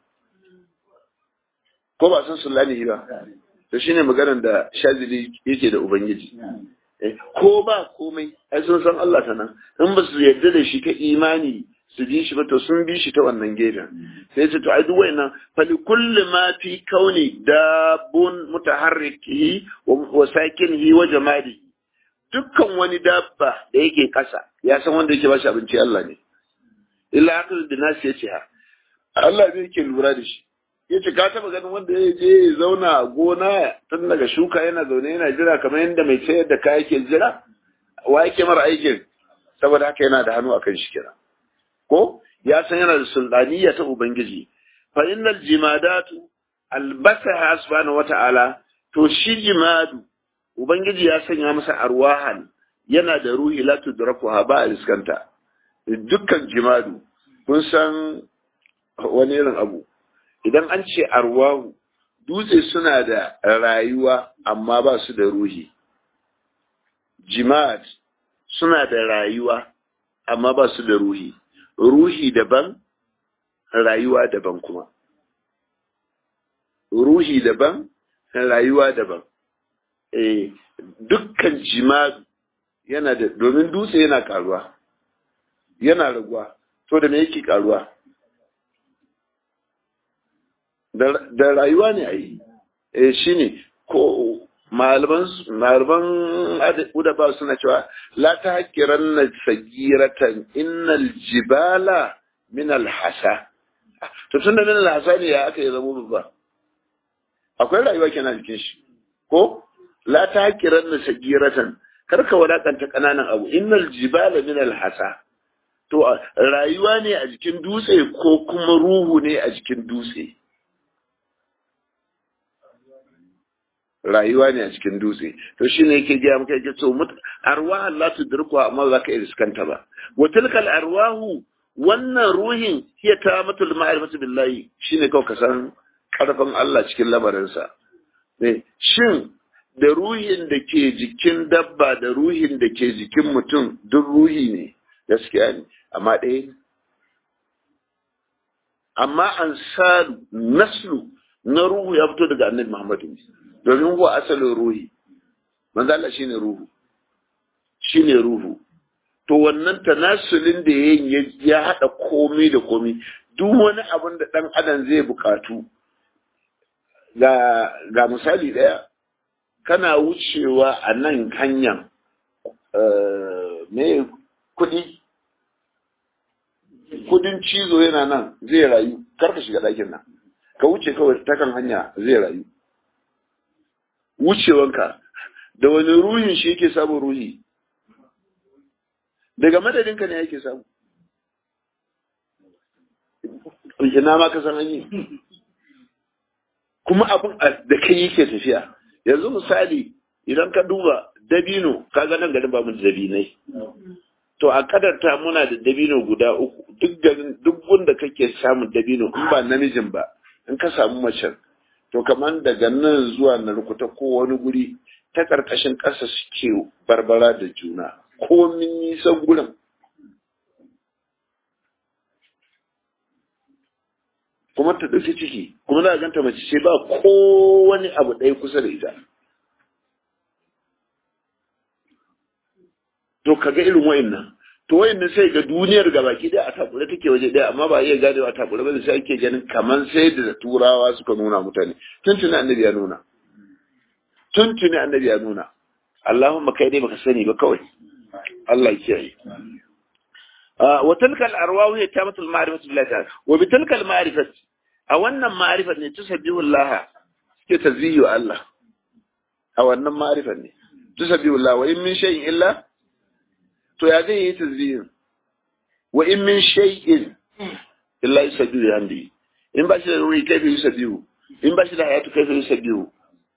ko ba san sulani ba to shine maganar da shazili yake da ubangiji ko ba komai ai sun san Allah ta nan in ba su yarda da shi ta imani su bi shi ba to sun bi shi ta wannan gefen sai su to ai duk wayannan fali kulli ma fi kauni dabun mutaharrikihi wa sakinihi wa jamali dukkan wani dabba da yake kasa ya san wanda yake bashi abinci Allah ne illa akal binas ya ce ha Allah ne yake lura da shi yace ka taba ganin wanda ya je ya zauna a gona tun daga shuka yana zaune yana jira kamar yadda mai sayar da kaya ke jira wa yake mara aikin saboda haka yana da hannu akan shi kira ko ya san yana da sultaniya ta ubangiji fa innal jimadatu albasaha subhanahu wata'ala to shi jimadu ubangiji ya sanya masa arwahan yana da ruhi la tudrakuha ba iskanta dukkan jimadu kun san wani irin abu idan an ce arwahu dutse suna da rayuwa amma ba su da ruhi jima'at suna da rayuwa amma ba su da ruhi ruhi daban rayuwa daban kuma ruhi daban rayuwa daban eh dukkan jima'at yana da domin dutse yana karuwa yana raguwa to da me yake karuwa da rayuwa ne a yi eh shine ko malaman malaman udaba suna cewa la ta hakiran na sagiratan innal jibala min alhasa to tunda min alhasa ne ya aka yi zama babba akwai rayuwa kenan jikin shi ko la ta hakiran na sagiratan karka wadakanta kananan abu innal jibala min alhasa to rayuwa ne a jikin dutse ko kuma ruhu ne a jikin dutse rayuwa ne a cikin dutse to shine yake gaya maka yake so arwah Allah tudriku amma za ka iskanta ba wa tilkal arwahu wannan ruhin hiya tamatul ma'rifatu billahi shine kawai ka san karfin Allah cikin lamarinsa ne shin da ruhin da ke jikin dabba da ruhin da ke jikin mutum duk ruhi ne gaskiya ne amma ɗaya ne amma ansalu naslu na ruhu ya fito daga annabi Muhammadu domin huwa asalin ruhi manzo Allah shine ruhu shine ruhu to wannan tanasulin da yayin ya hada komai da komai duk wani abin da dan adam zai bukatu ga ga misali daya kana wucewa a nan hanyar me kudi kudin cizo yana nan zai rayu karka shiga ɗakin nan ka wuce kawai ta kan hanya zai rayu wucewanka da wani ruhin shi yake samun ruhi daga madadinka ne yake samu ina ma ka san hanyi kuma abin da kai yake tafiya yanzu misali idan ka duba dabino kaga nan garin ba mu da dabinai to a kadarta muna da dabino guda uku duk garin duk wanda kake samun dabino in ba namijin ba in ka samu macen to kamar daga nan zuwa na rukuta ko wani guri ta ƙarƙashin ƙasa suke barbara da juna ko min nisan gurin kuma ta ɗauki ciki kuma za a ganta mace ce ba ko wani abu ɗaya kusa da ita to kaga irin wayannan to wayannan sai ga duniyar gabaki ɗaya a takure take waje ɗaya amma ba iya gane a takure ba sai ake ganin kaman sai da turawa suka nuna mutane tuntuni annabi ya nuna tuntuni annabi ya nuna Allahumma kai dai baka sani ba kawai Allah ya kiyaye wa tilka al-arwah hiya tamatul ma'rifati billahi ta'ala wa bi tilka al-ma'rifati a wannan ma'rifat ne tusabbihu Allah suke tazbihu Allah a wannan ma'rifat ne tusabbihu Allah wa in min shay'in illa to ya zai yi tasbihin wa in min shay'in illa yusabbihu bihamdihi in ba shi da ruhi kai bai yusabbihu in ba shi da hayatu kai bai yusabbihu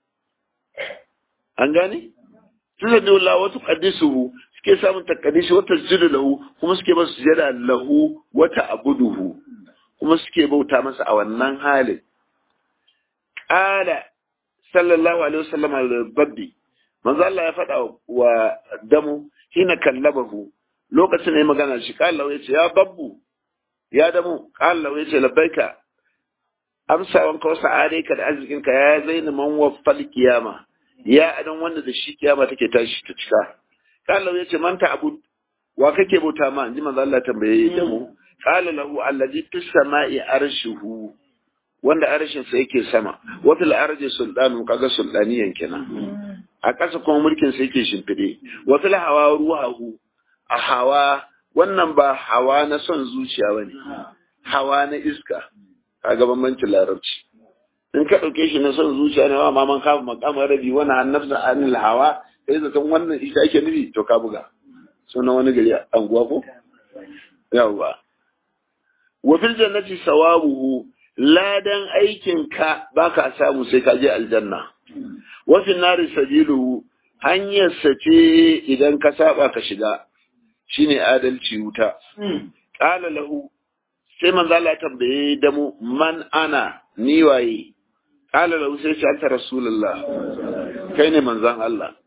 an gane tusabbihu Allah wa tuqaddisuhu suke samun takaddishi wa tasjudu lahu kuma suke masa sujada lahu wa ta'buduhu kuma suke bauta masa a wannan halin qala sallallahu alaihi wasallam al-babbi manzo Allah ya faɗa wa damu hina kallabahu lokacin ne magana shi kala ya ce ya babbu ya damu kala ya ce labbaika amsawan ka wasu ka da arzikinka ya zaina man waffal kiyama ya adan wanda da shi kiyama take tashi ta cika kala ya ce man ta abu wa kake bauta ma inji manzo Allah tambaye damu kala lahu allazi fis sama'i arshuhu wanda arshin sa yake sama wa fil ardi sultanu kaga sultaniyan kenan a ƙasa kuma mulkin sa yake shimfiɗe wa fil hawa ruhahu a hawa wannan ba hawa na son zuciya bane hawa na iska kaga bambancin larabci in ka ɗauke shi na son zuciya ne wa maman kafa makamar rabi wani annabta anil hawa kai zaton wannan ita ake nufi to ka buga sunan wani gari anguwa ko yawwa wa fil jannati sawabuhu ladan aikin ka baka samu sai ka je aljanna wa fil nari sabiluhu hanyar sa ce idan ka saba ka shiga shine adalci wuta qala lahu sai manzo Allah tambaye da mu man ana ni waye qala lahu sai ce anta rasulullah kai ne manzon Allah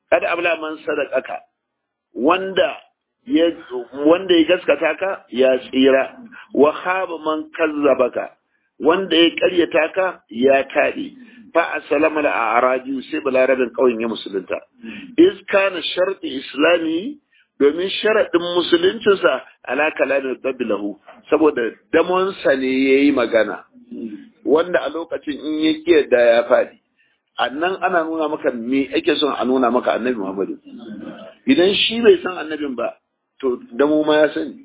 kada abla man sadaqaka wanda ya wanda ya gaskata ka ya tsira wa khaba man kazzabaka wanda ya karyata ka ya taɗe fa asalama da araji sai balarabin ƙauyen ya musulunta iz kana sharti islami domin sharaɗin musuluncinsa ala kalamin babilahu saboda damonsa ne ya yi magana wanda a lokacin in ya ƙi da ya faɗi annan ana nuna maka me ake son a nuna maka annabi muhammadu idan shi bai san annabin ba to damo ma ya sani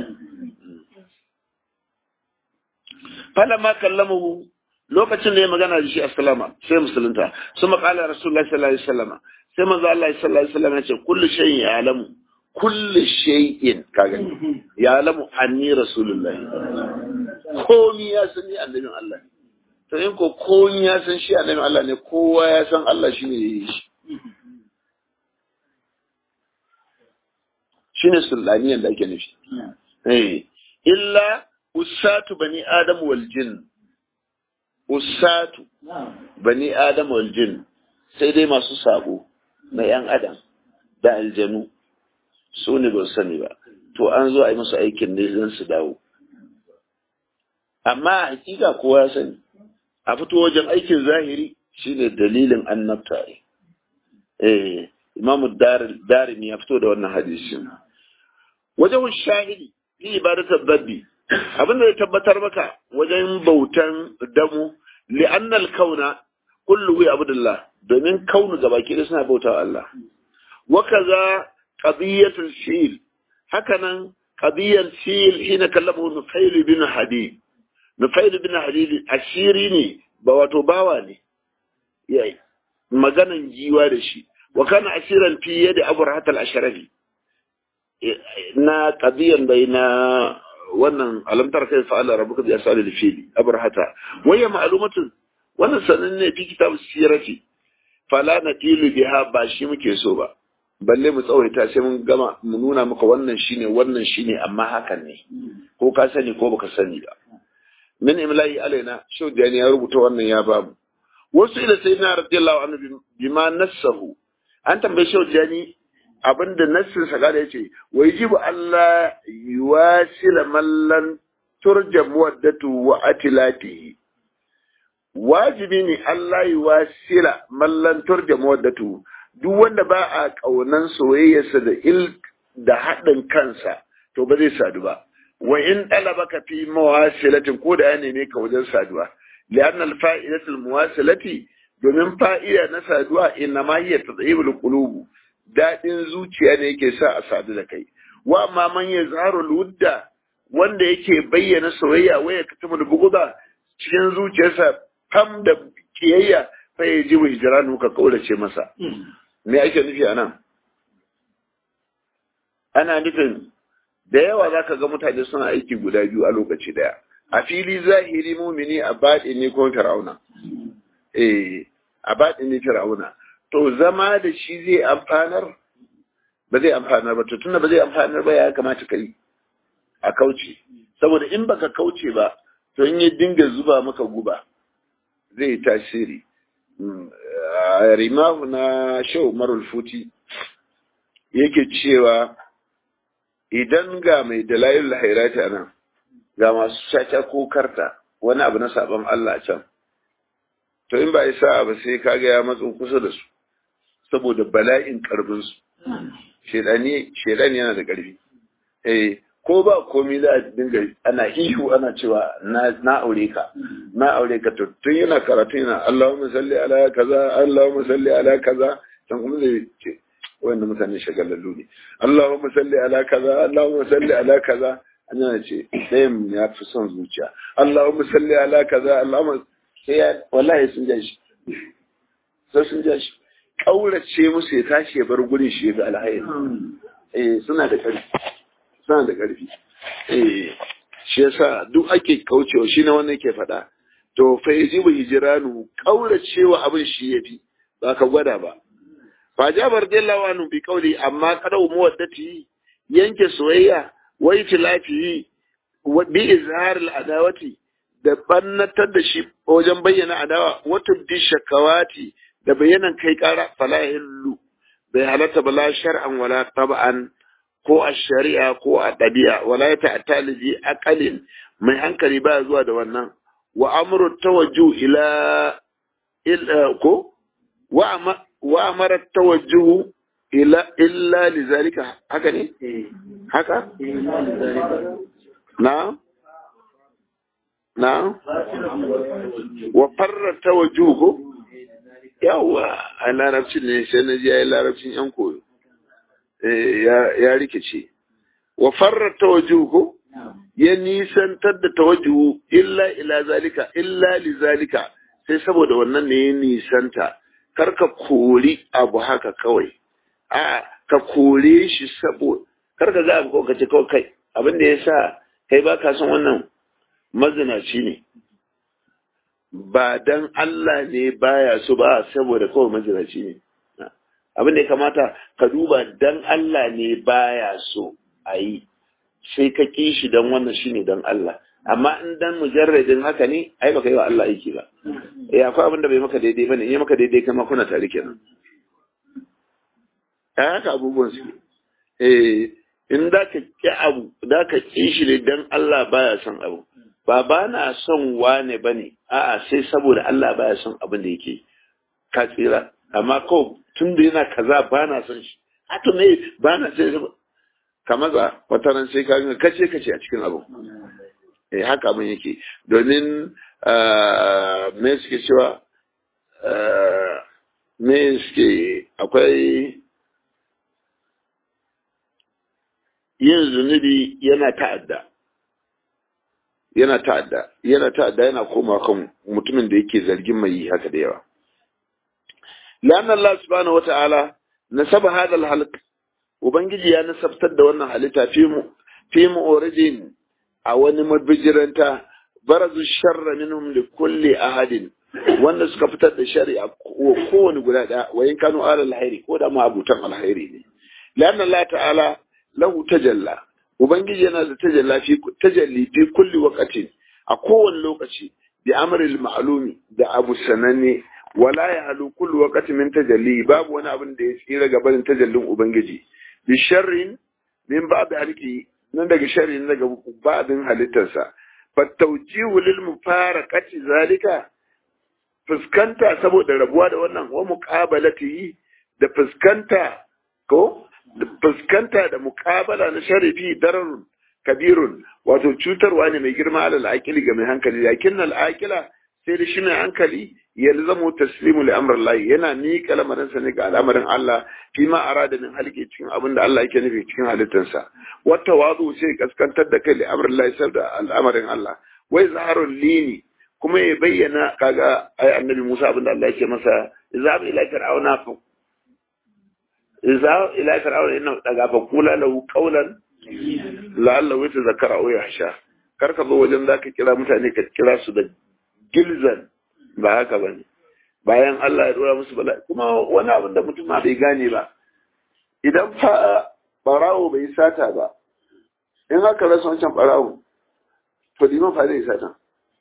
falamma kallamahu lokacin da ya magana da shi assalama sai musulunta su maƙala rasulullahi sallallahu alaihi wasallam sai manzo Allah sallallahu alaihi wasallam ya ce kullu shay'in ya'lamu kullu shay'in kaga ya'lamu anni rasulullahi komi ya san ni annabin Allah ne to in ko komi ya san shi annabin Allah ne kowa ya san Allah shine yayi shi shine sultaniyan da ake nufi eh illa usatu bani adam wal jin usatu bani adam wal jin sai dai masu sabo na yan adam da aljanu su ne ba sani ba to an zo a yi musu aikin ne zan su dawo amma hakika kowa ya sani a fito wajen aikin zahiri shine dalilin annabta eh imamu darimi ya fito da wannan hadisin wajen shahidi fi ibadatar dabbi abin da ya tabbatar maka wajen bautan damu li'annal kauna kullu abdullah domin kaunu gabaki da suna bautawa Allah wa kaza qadiyatul fil hakanan qadiyar fil hina kallamahu nufail bin hadid nufail bin hadid ashiri ne ba wato bawa ne yayi maganan jiwa da shi wa kana asiran fi yadi abrahat al-ashrafi na qadiyan bai na wannan alamtar kai fa'ala rabbuka bi asali fili abrahata waya ma'lumatun wannan sanin ne fi kitab sirati fala natilu biha ba shi muke so ba balle mu tsawaita sai mun gama mu nuna maka wannan shine wannan shine amma hakan ne ko ka sani ko baka sani ba min imla'i alaina shaudani ya rubuta wannan ya babu wasu ila sayyidina radiyallahu anhu bima nassahu an tambaye shaudani abinda nassin sa gada yace wa yajibu Allah yuwasila mallan turja muwaddatu wa atilatihi wajibi ne Allah yuwasila mallan turja muwaddatu duk wanda ba a kaunan soyayyarsa da il da haɗin kansa to ba zai sadu ba wa in talabaka fi mawasilatin ko da ya neme ka wajen saduwa li'anna al-fa'idatul muwasilati domin fa'ida na saduwa inna ma hiya tadhibul qulubu daɗin zuciya ne yake sa a sadu da kai wa amma man ya zaro ludda wanda yake bayyana soyayya waya ka tumu da buguda cikin zuciyarsa fam da kiyayya fa ya ji hijranu ka kaulace masa me ake nufi anan ana nufin da yawa zaka ga mutane suna aiki guda biyu a lokaci daya a fili zahiri mumini a baɗi ne ko fir'auna eh a baɗi ne fir'auna to zama da shi zai amfanar ba zai amfanar ba to tunda ba zai amfanar ba ya kamata ka yi a kauce saboda in baka kauce ba to in ya dinga zuba maka guba zai tasiri rimahu na shau marul futi yake cewa idan ga mai dalayil hairati nan ga masu caca ko karta wani abu na sabon Allah can to in ba isa ba sai kaga ya matso kusa da su saboda bala'in ƙarfinsu. Shedani yana da ƙarfi. Eh, ko ba komi za a dinga ana ihu ana cewa na aure ka, na aure ka to tun yana karatu yana Allahumma salli ala kaza, Allahumma salli ala kaza, can kuma zai ce wanda mutane shagalallu ne. Allahumma salli ala kaza, Allahumma salli ala kaza, an yana ce ɗayan ya fi son zuciya. Allahumma salli ala kaza, Allahumma sai ya wallahi sun ja shi. Sai sun ja shi. kaurace musu ya tashi ya bar gurin shi ga alhairi eh suna da ƙarfi suna da ƙarfi eh shi yasa duk ake kaucewa shi na wannan ke faɗa to fa yajibu hijranu kauracewa abin shi yafi ba ka gwada ba fa jabar radiyallahu anhu bi qawli amma qadau muwaddati yanke soyayya wa itilafi wa bi izhar al adawati da bannatar da shi wajen bayyana adawa wata bi shakawati da bayanan kai kara fala hillu bai halatta ba la shar'an wala tab'an ko a shari'a ko a ɗabi'a wala ya ta'ata liji aqalin mai hankali ba zuwa da wannan wa amru tawajjuh ila illa ko wa wa amara tawajjuh ila illa lizalika haka ne haka na na wa farra tawajjuh ko yawa a larabcin ne sai na ji ya yi larabcin yan koyo ya rikice wa farra tawajjuhu ya nisantar da tawajjuhu illa ila zalika illa li zalika sai saboda wannan ne ya nisanta karka kori abu haka kawai a ka kore shi saboda karka ga abu ka ce kawai kai abin da ya sa kai ba ka son wannan mazinaci ne ba dan Allah ne baya so ba saboda kawai mazinaci ne abin da ya kamata ka duba dan Allah ne baya so a yi sai ka ƙi shi dan wannan shi ne dan Allah amma in dan mujarradin haka ne ai baka yi wa Allah aiki ba eh akwai abin da bai maka daidai bane in ya maka daidai kama kuna tare kenan ai haka abubuwan su eh in da ka ƙi abu da ka ƙi shi ne dan Allah baya son abu ba ba na son wane bane a'a sai saboda Allah baya son abin da yake ka tsira amma ko tun da yana kaza ba na son shi haka ne ba na sai ka maza wata ran sai ka ga kace kace a cikin abu eh haka abin yake domin me suke cewa me suke akwai yin zunubi yana ta'adda yana ta'adda yana ta'adda yana koma kan mutumin da yake zargin mai yi haka da yawa لأن الله سبحانه وتعالى نسب هذا الخلق ubangiji ya nasabtar da wannan halitta fi mu fi mu'ridin a wani mabijiranta barazu sharra minhum li kulli ahadin wanda suka fitar da shari'a kowane guda daya wa in kanu ala alhairi ko da ma abutan alhairi ne lanna Allah ta'ala lahu tajalla ubangiji yana da tajalla fi tajalli fi kulli waqtin a kowane lokaci bi amril ma'lumi da abu sananne wala ya halu kullu waqtin min tajalli babu wani abin da ya tsira ga barin tajallin ubangiji bi sharrin min ba'd halki nan daga sharrin daga ba'din halittarsa fa tawjihu lil mufaraqati zalika fuskanta saboda rabuwa da wannan wa muqabalatihi da fuskanta ko fuskanta da muqabala na sharifi dararun kabirun wato cutarwa ne mai girma alal aqili ga mai hankali lakin al aqila sai da shi mai hankali yalzamu taslimu li amr Allah yana ni kalamarin sa ne ga al'amarin Allah fi ma arada min halki cikin abin da Allah yake nufi cikin halittarsa wata wazu sai kaskantar da kai li amr Allah sai da al'amarin Allah wai zaharul lini kuma ya bayyana kaga ai annabi Musa abin da Allah yake masa izab ila fir'auna fa izab ila fir'auna inna daga fa kula lahu qawlan la'allahu yatazakara aw yahsha kar ka zo wajen zaka kira mutane ka kira su da gilzan ba haka ba ne bayan Allah ya dora musu bala'i kuma wani abin da mutum bai gane ba idan fa barawo bai sata ba in aka rasa wancan barawo to liman fa zai sata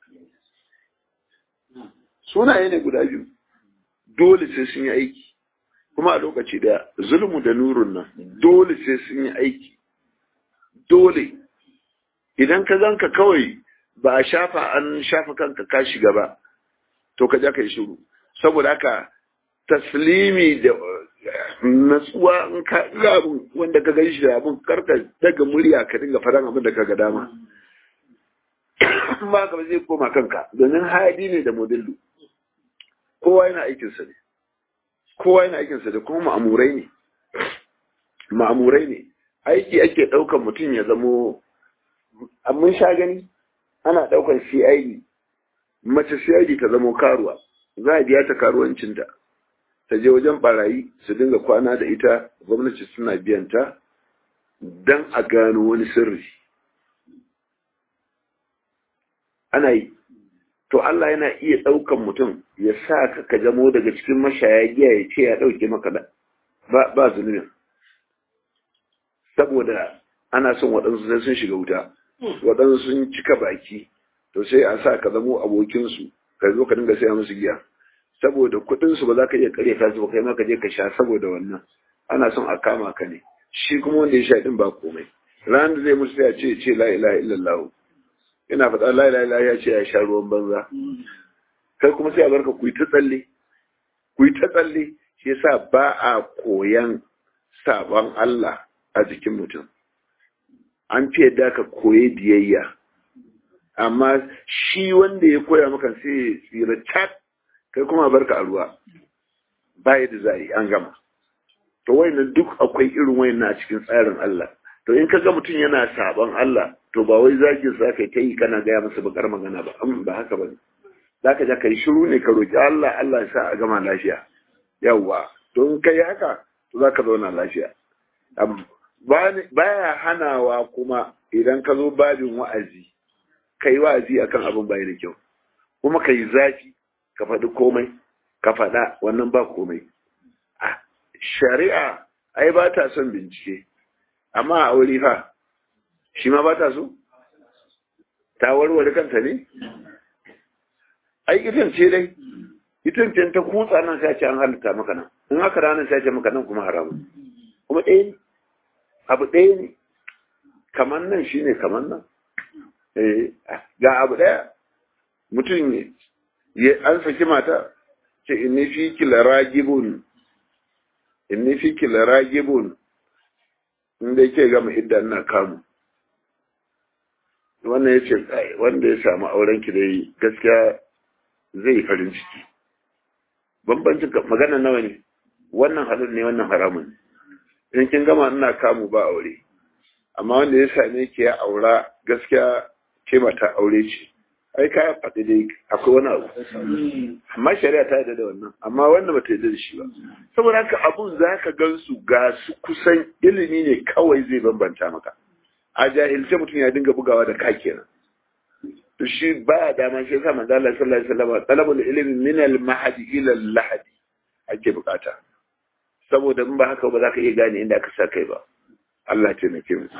sunaye ne guda biyu dole sai sun yi aiki kuma a lokaci daya zulmu da nurun nan dole sai sun yi aiki dole idan ka zanka kawai ba a shafa an shafa kanka ka shiga ba to ka ja ka yi shiru saboda haka taslimi da natsuwa in ka ga abin wanda ka gani shi da abin karka daga murya ka dinga faɗan abin da ka ga dama ba ka zai koma kanka domin hadi ne da modillu kowa yana aikinsa ne kowa yana aikinsa da kuma ma'amurai ne ma'amurai ne aiki ake ɗaukan mutum ya zamo mun sha gani ana ɗaukan CID mace CID ta zamo karuwa za a biya ta karuwancinta ta je wajen barayi su dinga kwana da ita gwamnati suna biyan ta don a gano wani sirri ana yi to Allah yana iya ɗaukan mutum ya sa ka ka jamo daga cikin mashaya giya ya ce ya ɗauke maka da ba zunubin saboda ana son waɗansu sai sun shiga wuta waɗansu sun cika baki to sai a sa ka zamo abokinsu ka zo ka dinga saya musu giya saboda kuɗinsu ba za ka iya kare ta su ba kai ma ka je ka sha saboda wannan ana son a kama ka ne shi kuma wanda ya sha din ba komai ran da zai musu ya ce ce la ilaha illallah ina faɗa la ilaha illallah ya ce ya sha ruwan banza kai kuma sai a barka ku yi ta tsalle ku yi ta tsalle shi yasa ba a koyan sabon Allah a jikin mutum an fi yadda ka koyi biyayya amma shi wanda ya koya maka sai ya tsira cat kai kuma barka a ruwa ba yadda za a yi an gama to wayannan duk akwai irin wayannan a cikin tsarin Allah to in kaga mutum yana sabon Allah to ba wai zagin sa kai ta yi kana gaya masa bakar magana ba ba haka ba za ka ja ka yi shiru ne ka roƙi Allah Allah ya sa a gama lafiya yawwa to in kai haka to za ka zauna lafiya baya hanawa kuma idan ka zo babin wa'azi ka yi wa'azi akan abin bai da kyau kuma ka yi zafi ka faɗi komai ka faɗa wannan ba komai shari'a ai ba ta son bincike amma a aure fa shi ma ba ta so ta warware kanta ne ai itin ce dai itin ce ta kutsa nan sai ce an halitta maka nan in haka ranar sai ce maka nan kuma haramun kuma ɗaya ne abu ɗaya ne kamar nan shine kamar nan ga abu ɗaya mutum ne an saki mata ce inni fi kila ragibun inni fi kila ragibun inda yake gama idda ina kamu wannan ya ce wanda ya samu auren ki dai gaskiya zai yi farin ciki bambancin magana nawa ne wannan halin ne wannan haramun in kin gama ina kamu ba aure amma wanda ya same ki ya aura gaskiya ke mata aure ce ai ka faɗi dai akwai wani abu amma shari'a ta yarda da wannan amma wanda bata yarda da shi ba saboda haka abun zaka gansu ga su kusan ilimi ne kawai zai bambanta maka a jahilce mutum ya dinga bugawa da ka kenan to shi ba dama shi yasa manzo Allah sallallahu alaihi wasallam talabul ilmi min al mahdi ila al lahdi ake bukata saboda in ba haka ba za ka iya gane inda aka sa kai ba Allah ce nake mu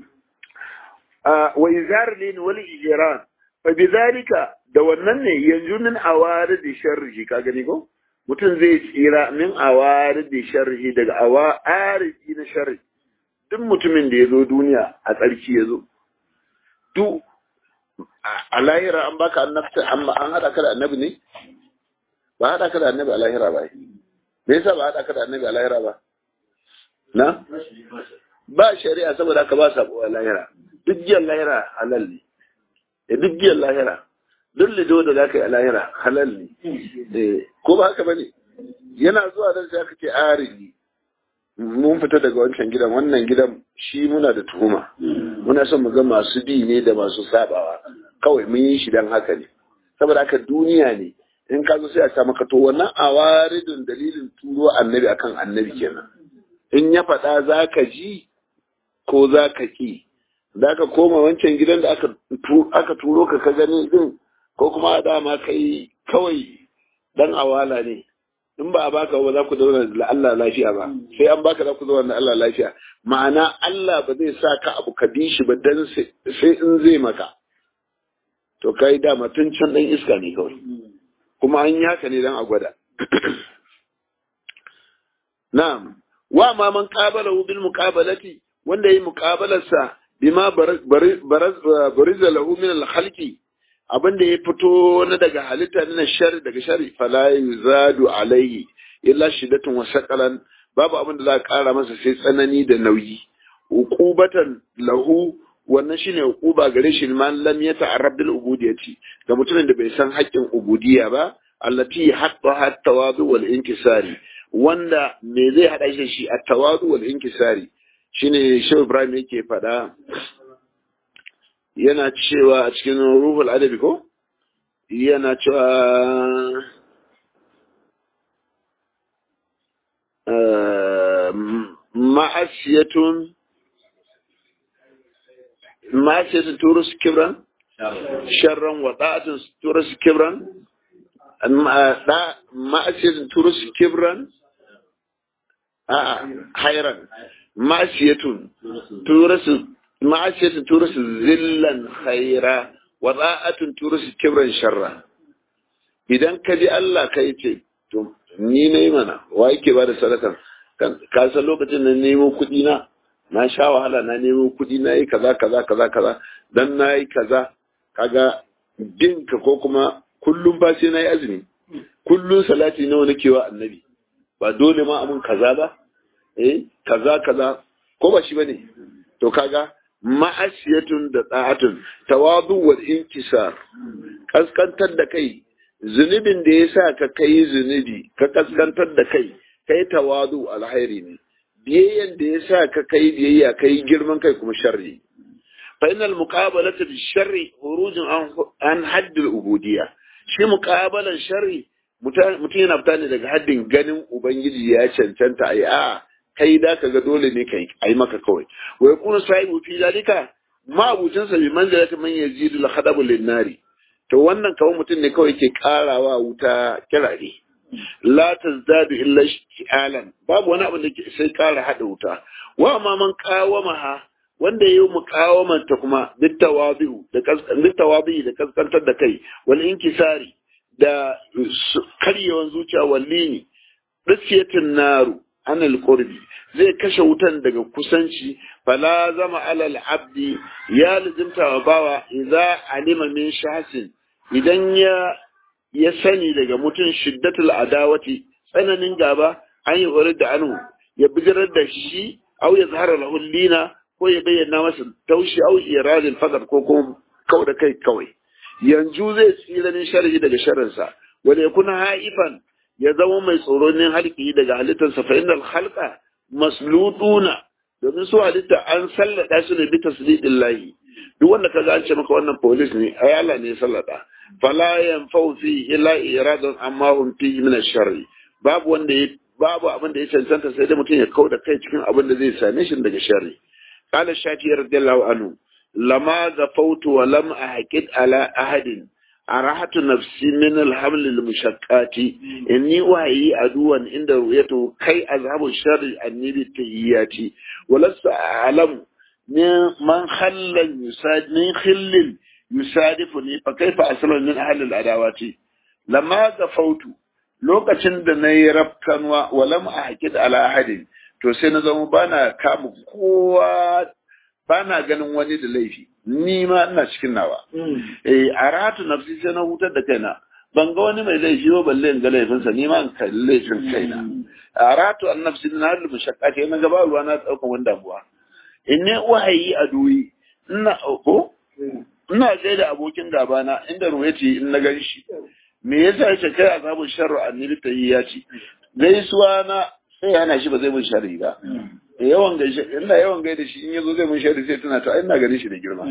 wa izar lin wal ijran fa bidhalika da wannan ne yanzu min awarid sharri ka gani ko mutum zai tsira min awarid sharri daga awarid na sharri duk mutumin da ya zo duniya a tsarki ya zo duk a lahira an baka annabta amma an haɗa ka da annabi ne ba haɗa ka da annabi a lahira ba me yasa ba haɗa ka da annabi a lahira ba na ba shari'a saboda ka ba sabo a lahira duk giyan lahira halal ne da duk giyan lahira duk lido da za ka yi a lahira halal ne ko ba haka ba ne yana zuwa don sai aka ce arini mun fita daga wancan gidan wannan gidan shi muna da tuhuma muna son mu ga masu bi ne da masu sabawa kawai mun yi shi dan haka ne saboda haka duniya ne in ka zo sai a sa maka to wannan awaridun dalilin turo annabi akan annabi kenan in ya faɗa za ka ji ko za ka ki za ka koma wancan gidan da aka turo ka ka gani din ko kuma dama kai kawai dan awala ne in ba a baka ba za ku zauna da Allah lafiya ba sai an baka za ku zauna da Allah lafiya ma'ana Allah ba zai sa ka abu ka bi shi ba dan sai in zai maka to kai dama tun can dan iska ne kawai kuma an yi haka ne dan a gwada na'am wa ma man qabala bil muqabalati wanda yi muqabalarsa bima bariza lahu min al khalqi abin da ya fito na daga halitta na shari daga shari fala yuzadu alaihi illa shiddatun wa saqalan babu abin da za a kara masa sai tsanani da nauyi uqubatan lahu wannan shine uquba gare shi man lam yata'arrab bil ubudiyyati ga mutumin da bai san haƙƙin ubudiyya ba allati hatta hat tawadu wal inkisari wanda me zai hada shi shi at tawadu wal inkisari shine Shehu Ibrahim yake faɗa yana cewa a cikin ruhul adabi ko yana cewa ma'asiyatun ma'asiyatun turus kibran sharran wa da'atun turus kibran ma'asiyatun turus kibran a hairan ma'asiyatun turus ma'asiyatun turus zillan khaira wa da'atun turus kibran sharra idan ka ji Allah ka yi ce to ni ne mana wa yake ba da sadakan ka san lokacin na nemo kuɗi na na sha wahala na nemo kuɗi na yi kaza kaza kaza kaza dan na yi kaza kaga dinka ko kuma kullum ba sai na yi azumi kullum salati nawa nake wa annabi ba dole ma amun kaza ba eh kaza kaza ko ba shi bane to kaga ma'asiyatun da da'atun tawadu wal inkisar kaskantar da kai zunubin da ya sa ka kai zunubi ka kaskantar da kai kai tawadu alhairi ne biyayyan da ya sa ka kai biyayya kai girman kai kuma sharri fa innal muqabalata bi sharri khurujun an hadd al ubudiyya shi muqabalan sharri mutum yana fita ne daga haddin ganin ubangiji ya cancanta ai a kai da ka ga dole ne kai ai maka kawai wa yakunu sahibu fi zalika ma abucin sa bi manzilati man yazidu al khadabu lin nari to wannan kawai mutum ne kawai ke karawa wuta kirare la tazdadu illa ishtialan babu wani abin da ke sai kara hada wuta wa ma man qawamaha wanda yayi muqawaman ta kuma bitawabi'u da bitawabi da kaskantar da kai wal inkisari da karyewan zuciya wallini dasiyatin naru anil qurbi zai kashe wutan daga kusanci fala zama alal abdi ya lazimta wa bawa idza alima min shahsin idan ya ya sani daga mutum shiddatul adawati tsananin gaba an yi horar da anu ya bijirar da shi au ya zahara lahul lina ko ya bayyana masa taushi au iradin fadar ko kuma kau da kai kawai yanzu zai tsira min sharhi daga sharrinsa wanda ya kuna haifan ya zama mai tsoronin halki daga halittarsa fa innal khalqa maslutuna domin su halitta an sallada su ne bi taslidin lahi duk wanda kaga an ce maka wannan police ne ayala ne sallada fala yanfau fi illa iradan amma hum fi min ash-sharri babu wanda ya babu abin da ya cancanta sai da mutum ya kauda kai cikin abin da zai same shi daga sharri qala shafi radiyallahu anhu lama zafautu wa lam ahqid ala ahadin arahatu nafsi min alhaml almushaqqati inni wahi aduwan inda ru'yatu kai azhabu sharri anni bi tayyati walasta a'lamu man khallal yusad min khillil yusadifuni fa kaifa aslu min ahli al-adawati lamma gafautu lokacin da nayi rafkanwa walam ahqid ala ahadin to sai na zama bana kama kowa bana ganin wani da laifi ni ma ina cikin nawa eh aratu nafsi sai na hutar da kaina ban ga wani mai laifi ba balle in ga laifinsa ni ma in kalli laifin kaina aratu an nafsi na hal mushaqqati na gaba ruwa na daukan wani damuwa in ne wahayi a duyi ina ko ina sai da abokin gaba na inda ruwaci in na gan shi me yasa yake kai azabun sharru annabi tayi ya ci gaisuwa na sai yana shi ba zai mun sharri ba yawan gaishe ina yawan gaida shi in yazo zai mun sharri sai tana ta ina ganin shi da girma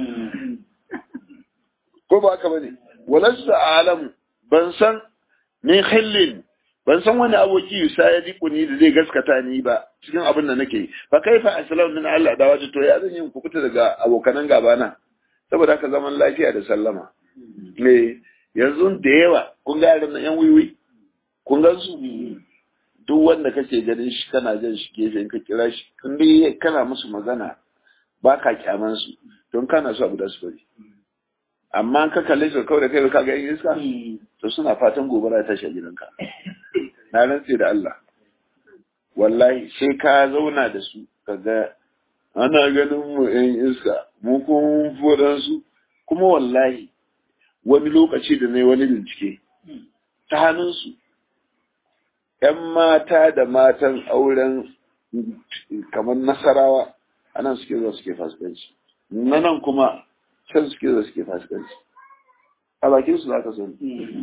ko ba haka bane walasta alamu ban san min khillin ban san wani aboki yusa ya diku ni da zai gaskata ni ba cikin abin da nake fa kaifa aslamu min Allah da waje to ya zan yi kubuta daga abokanan gaba na saboda haka zaman lafiya da sallama me yanzu da yawa kun ga yaran yan wiwi kun ga su duk wanda kake ganin shi kana jan shi gefe ka kira shi in dai kana musu magana ba ka kyaman su don kana so abu da su bari amma ka kalle su kawai da kai ka ga yin iska to suna fatan gobara ta shi gidanka na rantse da Allah wallahi sai ka zauna da su ka ga ana ganin mu yan iska mu kun fodan su kuma wallahi wani lokaci da na wani bincike ta hannun su ‘yan mata da matan auren kamar nasarawa anan suke zuwa suke fasikanci na nan kuma can suke zuwa suke fasikanci a bakin su za ka sani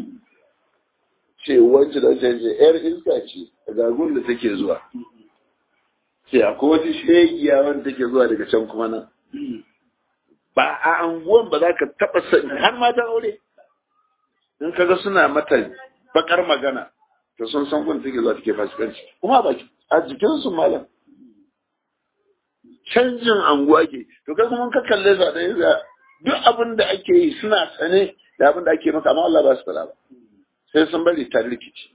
ce wancan da wancan ce ‘yar iska ce a gagun da take zuwa ce akwai wata shegiya wanda take zuwa daga can kuma nan ba a anguwan ba za ka taɓa sani har matan aure in kaga suna mata bakar magana to sun san kun take zuwa take fasikanci kuma ba a jikin su malam canjin anguwa ke to kai kuma ka kalle su da yanzu duk abin da ake yi suna sane da abin da ake maka amma Allah ba su fara ba sai sun bari ta rikici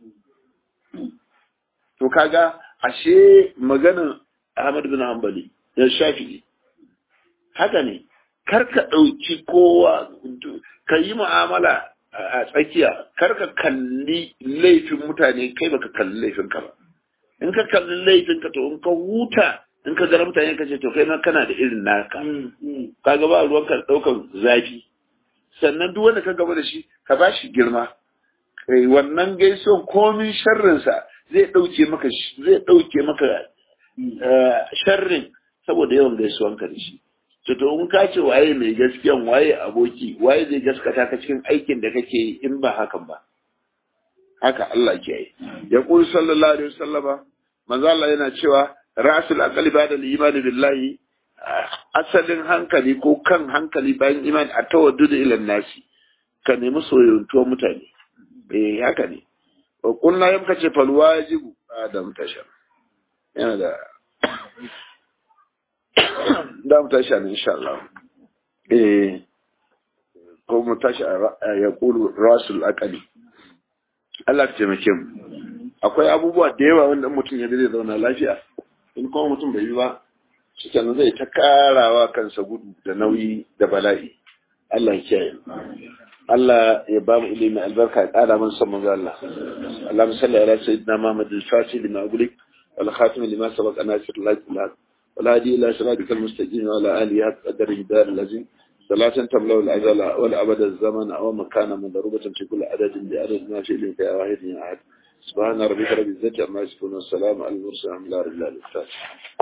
to kaga ashe maganin Ahmad bin Hanbali ya shafi haka ne kar ka ɗauki kowa ka yi mu'amala a tsakiya kar ka kalli laifin mutane kai baka kalli laifin ka ba in ka kalli laifin ka to in ka huta in ka gara mutane ka ce to kai ma kana da irin naka kaga ba ruwan ka daukan zafi sannan duk wanda ka gaba da shi ka ba shi girma kai wannan gaisuwan komin sharrinsa zai dauke maka zai dauke maka sharrin saboda yawan gaisuwan ka da shi to to in ka ce waye mai gaskiyan waye aboki waye zai gaskata ka cikin aikin da kake yi in ba hakan ba haka Allah ke yi ya kuli sallallahu alaihi wasallama manzo Allah yana cewa rasul aqli ba'da al-iman billahi asalin hankali ko kan hankali bayan iman a tawaddudu ila nasi ka nemi soyayyantuwar mutane eh haka ne wa kullu yamka ce fal wajibu adam tashar yana da da mu tashi ne insha Allah eh ko mu tashi ya kulu rasul aqli Allah ka taimake mu akwai abubuwa da yawa wanda mutum ya zai zauna lafiya in kuma mutum bai yi ba shikenan zai ta karawa kansa gudu da nauyi da bala'i Allah ya kiyaye Allah ya ba mu ilimi albarka ya kara man san manzo Allah Allahumma salli ala sayyidina Muhammad al-Fatih lima ughliq wal khatim lima sabaq nasir al-haq والهادي إلى صراطك المستقيم وعلى آله حق قدر الدار الذي صلاة تملأ الأزل والأبد الزمن أو مكانا مضروبة في كل عدد بعدد ما في إليك يا واحد يا أحد سبحان ربك رب العزة عما يصفون والسلام على المرسلين الحمد لله رب العالمين